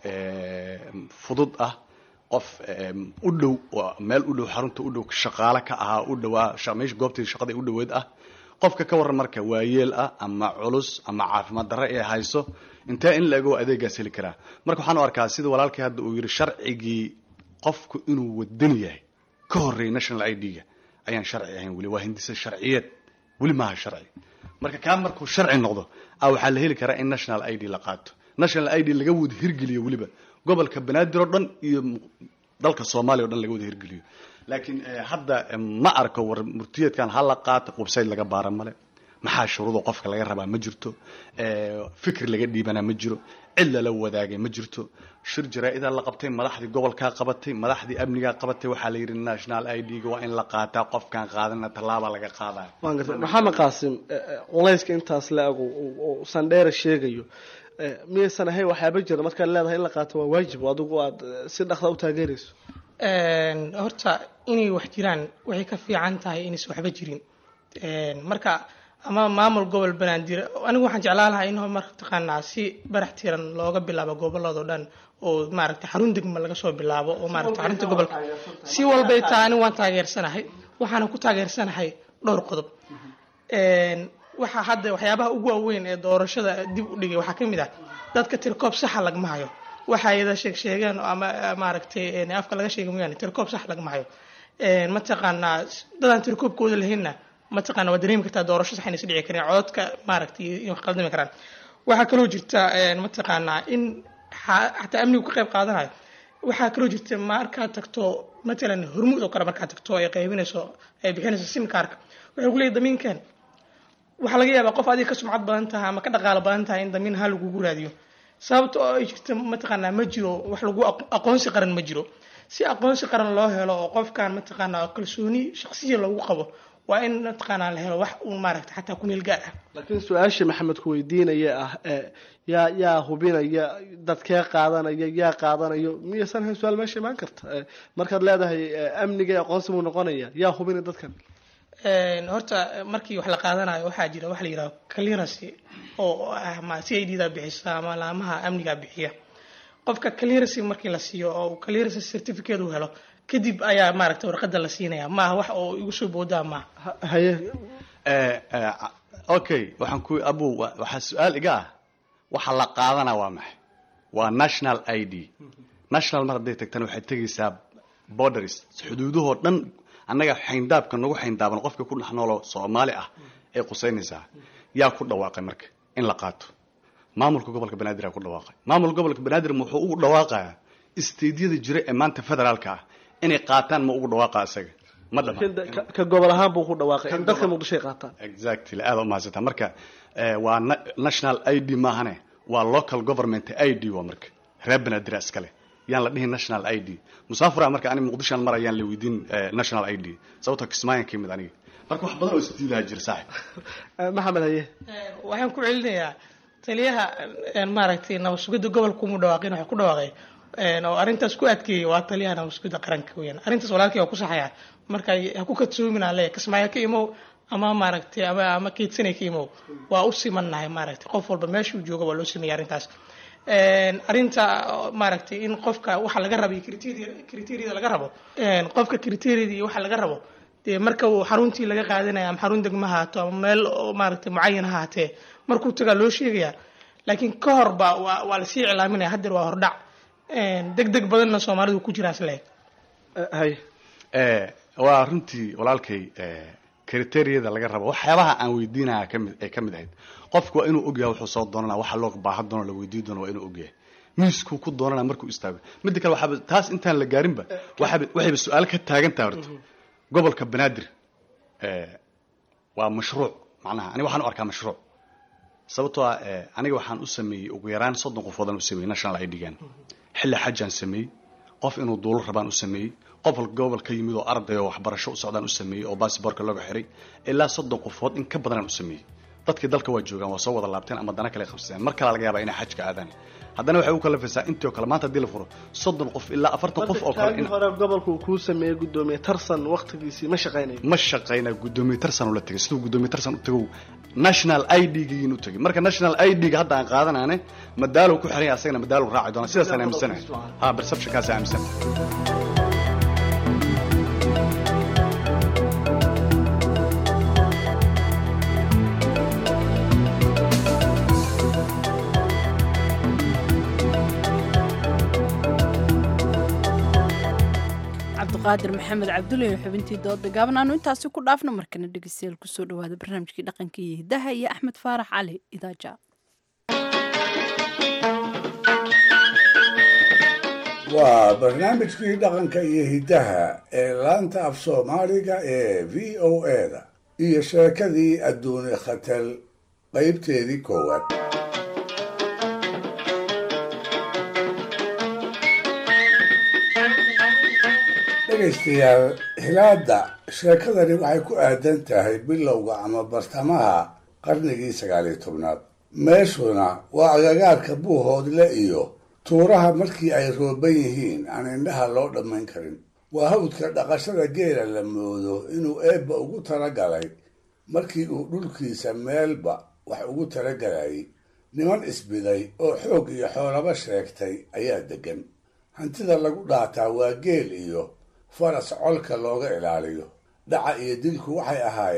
fudud ah qof u dhow meel u dhow xarunta u dhow shaqaale ka ahaa u dhowaa meesha goobtii shaqada u dhoweed ah qofka ka waran marka waayeel ah ama culus ama caafimaad darre ee hayso intee in la ego adeegaas heli karaa marka waxaan u arkaa sida walaalkii hadda uu yidhi sharcigii qofku inuu wadan yahay ka horreeyay national i d-ga ayaan sharci ahayn weli waa hindisa sharciyeed weli maaha sharci marka kaa markuu sharci noqdo a waxaa la heli karaa in national i d la qaato national i d laga wada hirgeliyo weliba gobolka banaadir oo dhan iyo dalka soomaaliya o dhan laga wada hirgeliyo laakiin hadda ma arko war murtiyeedkan ha la qaato website laga baara male maxaa shuruudo qofka laga rabaa ma jirto fikir laga dhiibanaa ma jiro cid lala wadaagay ma jirto shir jaraa-idaa la qabtay madaxdii gobolkaa qabatay madaxdii amnigaa qabatay waxaa la yidhi national i d-ga waa in la qaataa qofkaan qaadana tallaaba laga qaadaya maxamed qaasim culayska intaas la ego oo sandheera sheegayo miyaysan ahayn waxyaaba jira markaad leedahay in la qaato waa waajib adigu aad si dhaqda u taageerayso horta inay wax jiraan waxay ka fiican tahay inaysan waxba jirin marka ama maamul gobol banaadir anigu waxaan jeclaan lahaa in mataqaanaa si barax tiran looga bilaabo gobolladoo dhan oo maaragtay xarun degma laga soo bilaabo oo maaragtay xarunta gobolka si walbay tahay anigu waan taageersanahay waxaana ku taageersanahay dhowr qodob waxa hadda waxyaabaha ugu waaweyn ee doorashada dib u dhigay waxaa ka mid ah dadka tirkoob saxa lagma hayo waxa ayada sheeg sheegeen ama maaragtay afka laga sheegay mooyaane tirkoob sax lagma hayo mataqaanaa dadaan tirkoobkooda lahaynna mataqaana waa dareemi kartaa doorasho sax inaysa dhici karin cododka maaragtay in wax qaldami karaan waxaa kaloo jirta mataqaanaa in xataa amnigu ka qayb qaadanayo waxaa kaloo jirta markaad tagto matalan hormuud oo kale markaad tagto ay qaybinayso ay bixinayso simkaarka waxay ku leeyahy damiinkan waxaa laga yaabaa qof adiga ka sumcad badan tahay ama ka dhaqaalo badan tahay in damiin ha lagugu raadiyo sababta oo ay jirta mataqaanaa ma jiro wax lagu aqoonsi qaran ma jiro si aqoonsi qaran loo helo oo qofkan mataqaanaa kalsooni shaqsiya loogu qabo waa in mataqaanaa la helo wax uun maaragta xataa ku meel gaar ah laakiin su-aasha maxamed ku weydiinaya ah yaa yaa hubinaya dadkee qaadanaya yaa qaadanayo miyaysan ahayn su-aal meesha imaan karta markaad leedahay amniga aqoonsi buu noqonaya yaa hubinaya dadkan horta markii wax la qaadanayo waxaa jira wax la yidhaho clearance oo ama c i d da bixisa ama laamaha amniga bixiya qofka clearance markii la siiyo oo clearance certificate uu helo kadib ayaa maaragta warqada la siinaya maaha wax oo igu soo boodaa maaha haye okay waxaan ku abu waxaa su-aal iga ah waxa la qaadana waa maxay waa national i d national mar hadday tagtana waxay tegaysaa borders xuduudahoo dhan annaga xayndaabka nagu xayndaaban qofka ku dhex nooloo soomaali ah ay qusaynaysaa yaa ku dhawaaqay marka in la qaato maamulka gobolka banaadir aa ku dhawaaqay maamulka gobolka banaadir wuxuu ugu dhawaaqayaa isteydyada jira ee maanta federaalka ah inay qaataan ma ugu dhawaaqa isaga ma dhama ka gobol ahaan buu ku dhawaaqay in dadka muqdisho ay qaataan exactly aada umahadsantaa marka waa national i d maahane waa local government i d waa marka reer banaadir iskale yaan la dhihin national i d musaafura marka ani muqdishoan mar ayaan la weydiin national i d sababtoo kismaayan ka yimid aniga marka wax badan oo isdiilaha jira saaxib maxamed haye waxaan ku celinayaa taliyaha maaragtay nabad sugidda gobolka umu dhawaaqin waxaa ku dhawaaqay oo arrintaas ku adkeeyay waa taliyaha nabad sugidda qaranka weyaan arrintaas walaalkii waa ku saxaya marka ha ku kadsoominaa le kismaayo ka imow ama maaragtay ama ama keedsanay ka imow waa u simannahay maaragtay qof walba meeshuu jooga waa loo sameeyay arrintaas arrinta maaragtay in qofka waxa laga rabo criteria laga rabo qofka criteria iyo waxa laga rabo dee marka uu xaruntii laga qaadanaya ama xarun degma haato ama meel maaragtay mucayan ha haatee markuu tagaa loo sheegaya laakiin ka hor ba waa waa lasii iclaaminaya haddeer waa hordhac deg deg badanna soomaalidu ku jiraa isleeg hay waa runtii walaalkay kriteriyada laga rabo waxyaabaha aan weydiinaya kamid ay ka mid ahayd qofku waa inuu ogyahay wuxuu soo doonana waxa loo baahan doono la weydiin doono waa inuu ogyahay miiskuu ku doonana markuu istaago midda kale waxaaba taas intaan la gaarinba waxaaba waxayba su-aal ka taagan tahay horta gobolka banaadir waa mashruuc macnaha aniga waxaan u arkaa mashruuc sababtoo ah aniga waxaan u sameeyey ugu yaraan soddon qofoodaan u sameeyey national i d gan xilli xajaan sameeyey qof inuu duulo rabaan u sameeyey qof gobol ka yimid oo arday oo waxbarasho u socdaan u sameeyey oo baasiboorka looga xiray ilaa soddon qofood in ka badanaan u sameeyey dadkii dalka waa joogaan waa soo wada laabteen ama dana kale qabsadeen mar kale laga yaabaa inay xajka aadaan haddana waxay u kalafaysaa intii oo kale maanta haddii la furo soddon qof ilaa afartan qof oo kale hore gobolka uu kuu sameeyey gudoomiye tarsan waqtigiisii ma shaqaynayo ma shaqayna gudoomiye tarsan ula tegay siduu gudoomiye tarsan u tagow national i d giin u tegay marka national i d ga hadda aan qaadanaane madaalow ku xiran yahay asagana madaalow raaci doona sidaasaan aaminsanahay ha perceptionkaas aaminsanahay cabdiqaadir maxamed cabdulle xubintii dooda gaaban aanu intaasi ku dhaafno markana dhegeystayaal kusoo dhawaada barnaamijkii dhaqanka iyo hidaha iyo axmed faarax cali idaaja waa barnaamijkii dhaqanka iyo hiddaha ee laanta af soomaaliga ee v o eda iyo sheekadii adduuni khatal qaybteedii koowaad dhegaystayaal hilaadda sheekadani waxay ku aadan tahay bilowga ama bartamaha qarnigii sagaaliyo tobnaad meeshuna waa agagaarka buuhoodle iyo tuuraha markii ay rooban yihiin aan indhaha loo dhammayn karin waa hawdka dhaqashada geela la moodo inuu eebba ugu talagalay markii uu dhulkiisa meelba wax ugu talagalayay niman isbiday oo xoog iyo xoolaba sheegtay ayaa deggan hantida lagu dhaataa waa geel iyo faras colka looga ilaaliyo dhaca iyo dilku waxay ahaayeen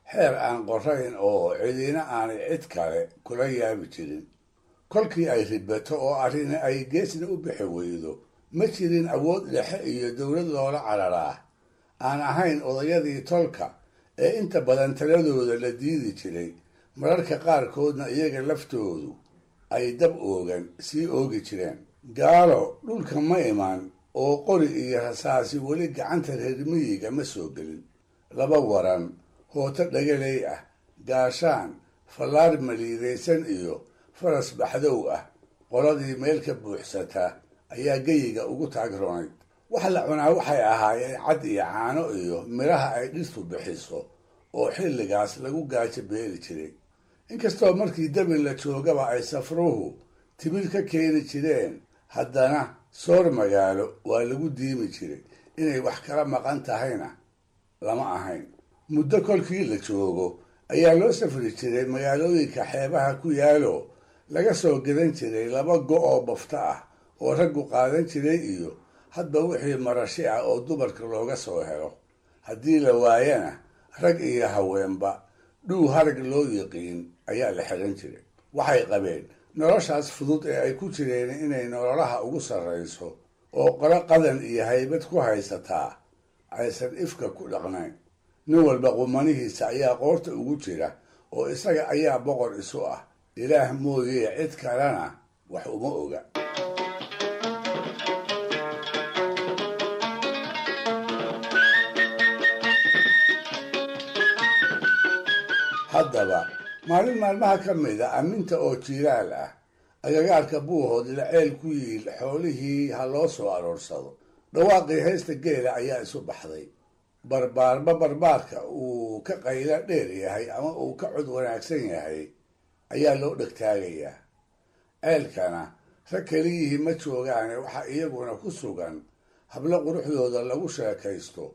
xeer aan qorayn oo cidina aanay cid kale kula yaabi jirin kolkii ay ribato oo arrini ay geesna u bixi weydo ma jirin awood dhexe iyo dowlad loola cararaa aan ahayn odayadii tolka ee inta badan taladooda la diidi jiray mararka qaarkoodna iyaga laftoodu ay dab oogan sii oogi jireen gaalo dhulka ma iman oo qori iyo rasaasi weli gacanta reer miyiga ma soo gelin laba waran hooto dhagaley ah gaashaan fallaar maliidaysan iyo faras baxdow ah qoladii meel ka buuxsataa ayaa geyiga ugu taagroonayd wax la cunaa waxay ahaayeen cad iyo caano iyo midhaha ay dhirtu bixiso oo xilligaas lagu gaajo beeli jiray inkastoo markii dabin la joogaba ay safruhu timir ka keeni jireen haddana soor magaalo waa lagu diimi jiray inay wax kala maqan tahayna lama ahayn muddo kolkii la joogo ayaa loo safri jiray magaalooyinka xeebaha ku yaalo laga soo gadan jiray laba go oo bafto ah oo raggu qaadan jiray iyo hadba wixii marashi ah oo dumarka looga soo helo haddii la waayana rag iyo haweenba dhuu harag loo yiqiin ayaa la xiran jiray waxay qabeen noloshaas fudud ee ay ku jireen inay nololaha ugu sarrayso oo qolo qadan iyo haybad ku haysataa aysan ifka ku dhaqnayn nin walba qumanihiisa ayaa qoorta ugu jira oo isaga ayaa boqor isu ah ilaah mooyee cid kalena wax uma oga haddaba maalin maalmaha ka mid a aminta oo jiiraal ah agagaarka buuhood ila ceel ku yiil xoolihii ha loo soo aroorsado dhawaaqii heesta geela ayaa isu baxday barbaarba barbaarka uu ka qaylo dheer yahay ama uu ka cod wanaagsan yahay ayaa loo dhegtaagayaa ceelkana rag keliyihii ma joogaane waxaa iyaguna ku sugan hablo quruxdooda lagu sheekaysto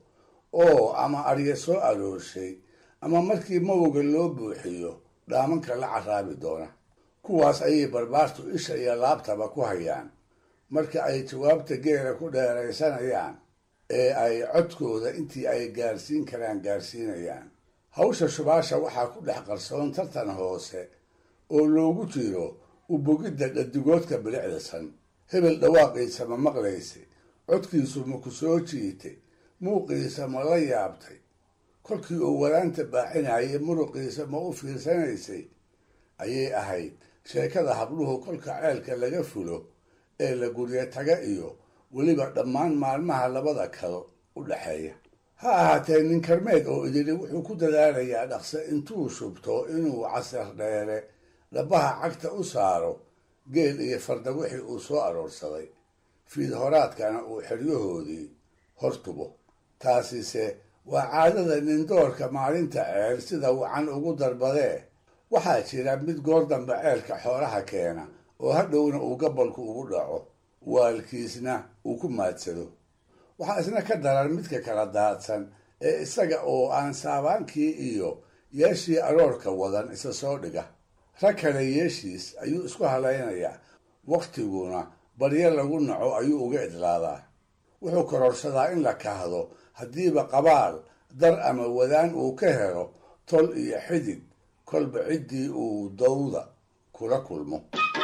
oo ama arya soo aroorshay ama markii mawga loo buuxiyo dhaamanka la caraabi doona kuwaas ayay barbaartu isha iyo laabtaba ku hayaan marka ay jawaabta geela ku dheeraysanayaan ee ay codkooda intii ay gaarsiin karaan gaarsiinayaan hawsha shubaasha waxaa ku dhex qarsoon tartan hoose oo loogu jiro ubogidda dhadigoodka bilicdasan hebel dhawaaqiisa ma maqlaysay codkiisu ma ku soo jiitay muuqiisa ma la yaabtay kolkii uu waraanta baaxinayay muruqiisa ma u fiirsanaysay ayay ahayd sheekada habluhu kolka ceelka laga fulo ee la guryo taga iyo weliba dhammaan maalmaha labada kalo u dhexeeya ha ahaatee nin karmeed oo idili wuxuu ku dadaalayaa dhaqse intuu shubto inuu casar dheere dhabaha cagta u saaro geel iyo farda wixii uu soo aroorsaday fiid horaadkana uu xeryahoodii hortubo taasise waa caadada nindoorka maalinta ceel sida wacan ugu darbadee waxaa jira mid goor dambe ceelka xoolaha keena oo hadhowna uu gabolku ugu dhaco waalkiisna uu ku maadsado waxaa isna ka daran midka kala daadsan ee isaga oo aan saabaankii iyo yeeshii aroorka wadan isa soo dhiga rag kale yeeshiis ayuu isku halaynayaa wakhtiguna baryo lagu naco ayuu uga idlaadaa wuxuu kororsadaa in la kahdo haddiiba qabaal dar ama wadaan uu ka helo tol iyo xidid kolba ciddii uu dawda kula kulmo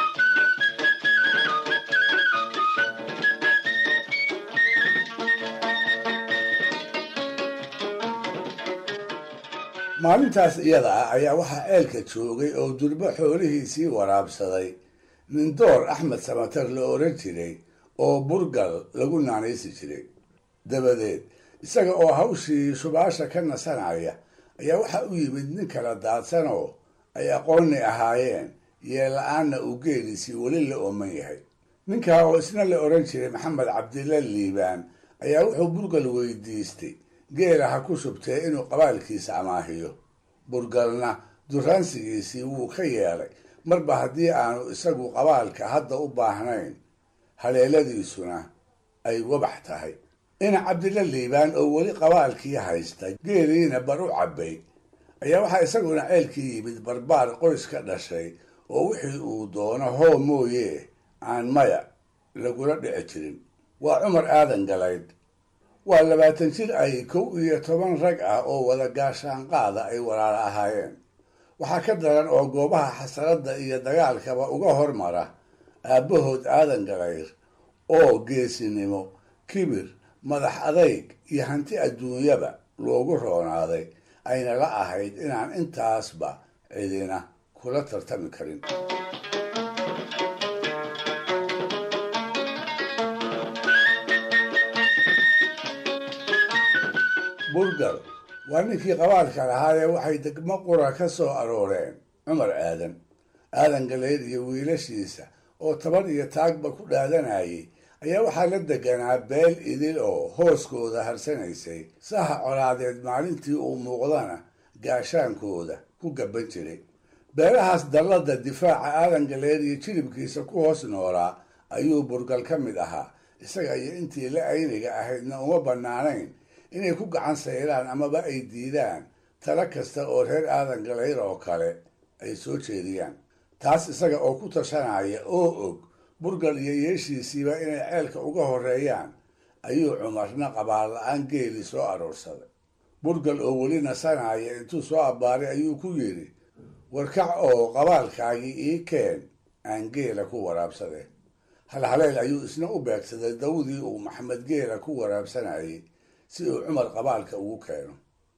maalintaas iyada ah ayaa waxaa ceelka joogay oo durbo xoolihiisii waraabsaday nindoor axmed samatar la oran jiray oo burgal lagu naanaysi jiray dabadeed isaga oo hawshii shubaasha ka nasanaya ayaa waxaa u yimid nin kala daadsanoo ay aqoonni ahaayeen yeella-aanna uu geeliisii weli la ooman yahay ninkaa oo isna la oran jiray maxamed cabdilla liibaan ayaa wuxuu burgal weydiistay geela ha ku shubtee inuu qabaalkiisa amaahiyo burgalna duraansigiisii wuu ka yeelay marba haddii aanu isagu qabaalka hadda u baahnayn haleeladiisuna ay wabax tahay ina cabdilla liibaan oo weli qabaalkii haysta geeliina bar u cabbay ayaa waxaa isaguna ceelkii yimid barbaar qoys ka dhashay oo wixii uu doono hoo mooye aan maya lagula dhici jirin waa cumar aadan galayd waa labaatan jir ay kow iyo toban rag ah oo wada gaashaanqaada ay walaala ahaayeen waxaa ka daran oo goobaha xasaradda iyo dagaalkaba uga hormara aabbahood aadan galayr oo geesinimo kibir madax adayg iyo hanti adduunyaba loogu roonaaday ayna la ahayd inaan intaasba cidina kula tartami karin burgal waa ninkii qabaalka lahaayee waxay degmo qura ka soo arooreen cumar aadan aadan galeyd iyo wiilashiisa oo taban iyo taagba ku dhaadanayay ayaa waxaa la deganaa beel idil oo hooskooda harsanaysay saha colaadeed maalintii uu muuqdana gaashaankooda ku gaban jiray beelahaas dallada difaaca aadan galeyd iyo jilibkiisa ku hoos noolaa ayuu burgal ka mid ahaa isaga iyo intii la ayniga ahaydna uma bannaanayn inay ku gacan sayraan amaba ay diidaan talo kasta oo reer aadan galayr oo kale ay soo jeediyaan taas isaga oo ku tashanaya oo og burgal iyo yeeshiisiiba inay ceelka uga horreeyaan ayuu cumarna qabaal la-aan geeli soo aroorsaday burgal oo weli nasanaya intuu soo abbaaray ayuu ku yidhi warkac oo qabaalkaagii ii keen aan geela ku waraabsade halhaleel ayuu isna u beegsaday dawdii uu maxamed geela ku waraabsanayay si uu cumar qabaalka ugu keeno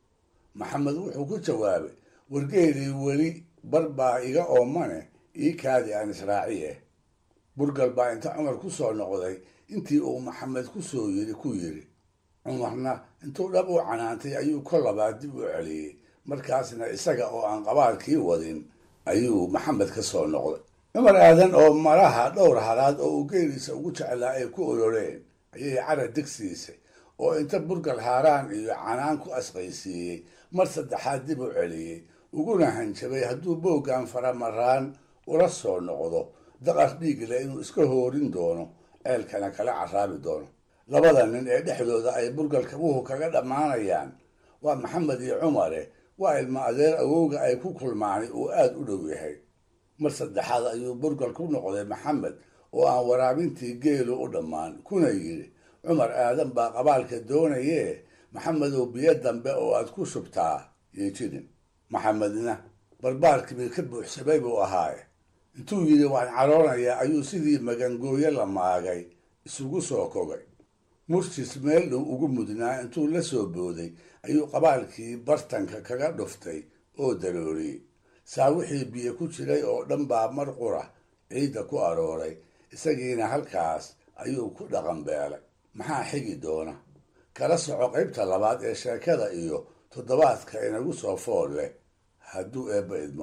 maxamed wuxuu ku jawaabay wargeelii weli bar baa iga oomane ii kaadi aan israaciye burgal baa inta cumar ku soo noqday intii uu maxamed ku soo yiri ku yidhi cumarna intuu dhab u canaantay ayuu kol labaad dib u celiyey markaasna isaga oo aan qabaalkii wadin ayuu maxamed ka soo noqday cumar aadan oo malaha dhowr halaad oo uu geeliisa ugu jeclaa ay ku oloreen ayay cara degsiisay oo inta burgal haaraan iyo canaan ku asqaysiiyey mar saddexaad dib u celiyey uguna hanjabay hadduu booggan faramaraan ula soo noqdo daqar dhiigle inuu iska hoorin doono ceelkana kala caraabi doono labada nin ee dhexdooda ay burgal kabuhu kaga dhammaanayaan waa maxamed iyo cumare waa ilma adeer awowga ay ku kulmaani uu aada u dhow yahay mar saddexaad ayuu burgal ku noqday maxamed oo aan waraabintii geelu u dhammaan kuna yidhi cumar aadan baa qabaalka doonayee maxamedow biyo dambe oo aad ku shubtaa yay jirin maxamedna barbaarkiiba ka buuxsamay buu ahaaye intuu yidhi waan caroonayaa ayuu sidii magangooyo la maagay isugu soo kogay murtis meel dhow ugu mudnaa intuu la soo booday ayuu qabaalkii bartanka kaga dhuftay oo dalooliyey saa wixii biyo ku jiray oo dhan baa mar qura ciidda ku arooray isagiina halkaas ayuu ku dhaqan beelay maxaa xigi doona kala soco qaybta labaad ee sheekada iyo toddobaadka inagu soo fool leh hadduu eebba idmo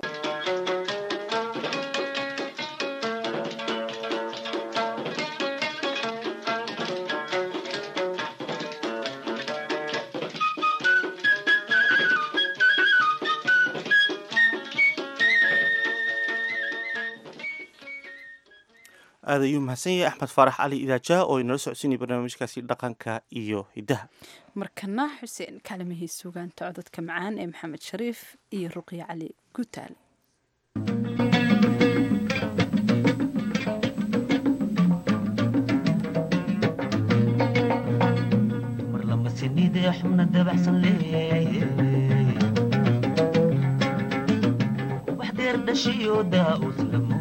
aad ayuu mahadsan yahay axmed faarax cali idaajaha oo inala socodsiinaya barnaamijkaasi dhaqanka iyo hiddaha markana xuseen kaalmihii sugaanta cododka macaan ee maxamed shariif iyo ruqya cali gutaale xubna dabacsan leeyahay wax deer dhashiyo daa-us lamo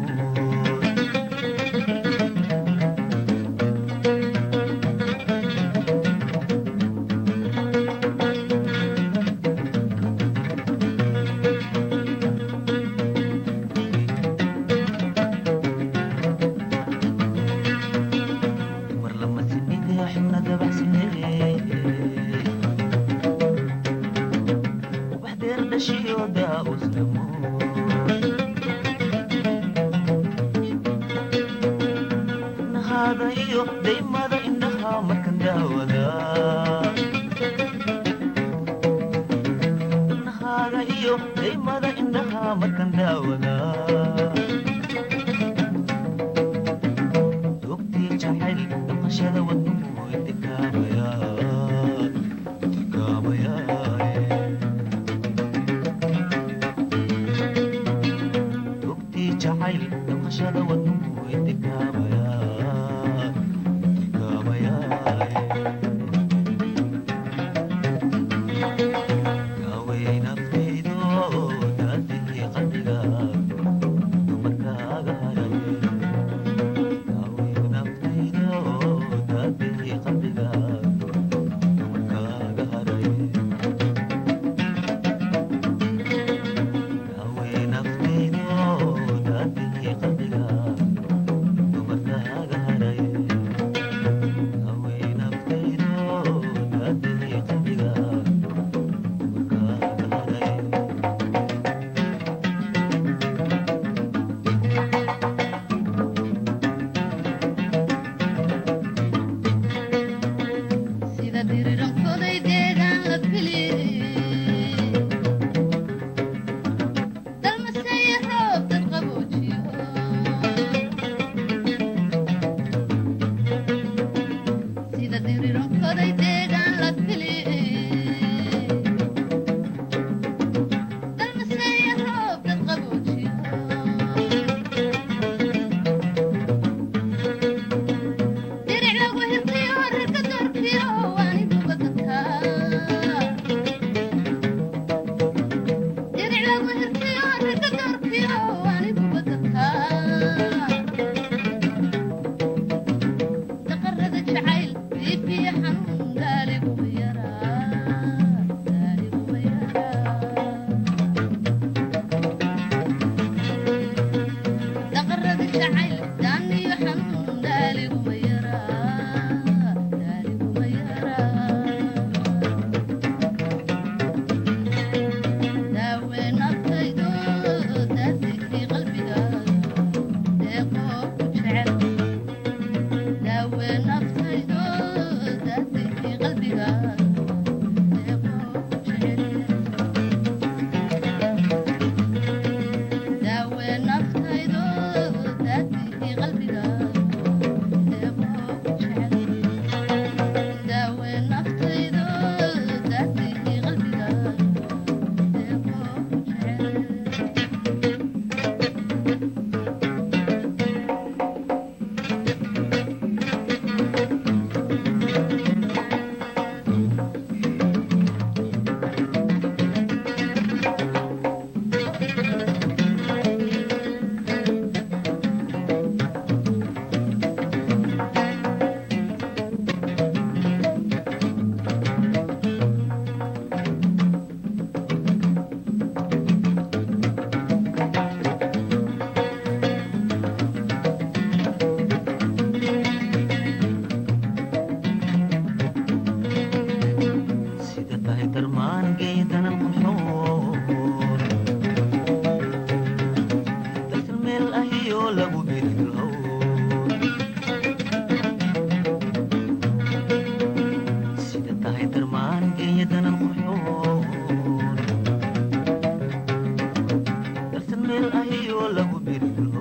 meel ahiyoo lagu biriro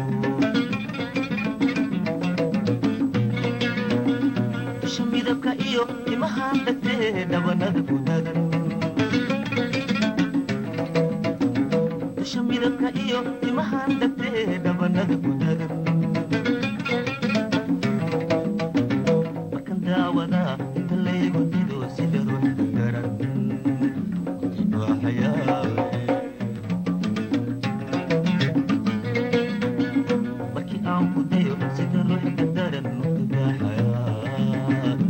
isha midabka iyo timahaan dhagtee dhabanada ku dadan isha midabka iyo timahaan dhagtee dhabanada ku dadan markan daawada inta laygu dido sida ruux garan waa xayaa markii aan ku dayo sida ruux gadaran nutubaaxayaa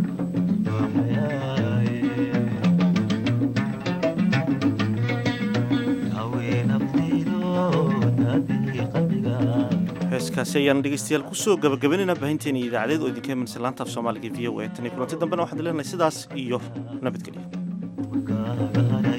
heeskaasi ayaan dhegeystayaal kusoo gabagabaynayna baahinteena idaacadeed oo idinka imanaysa laanta af soomaaliga v o a tan iyo kulanti dambena waxaan leenahay sidaas iyo nabadgelyo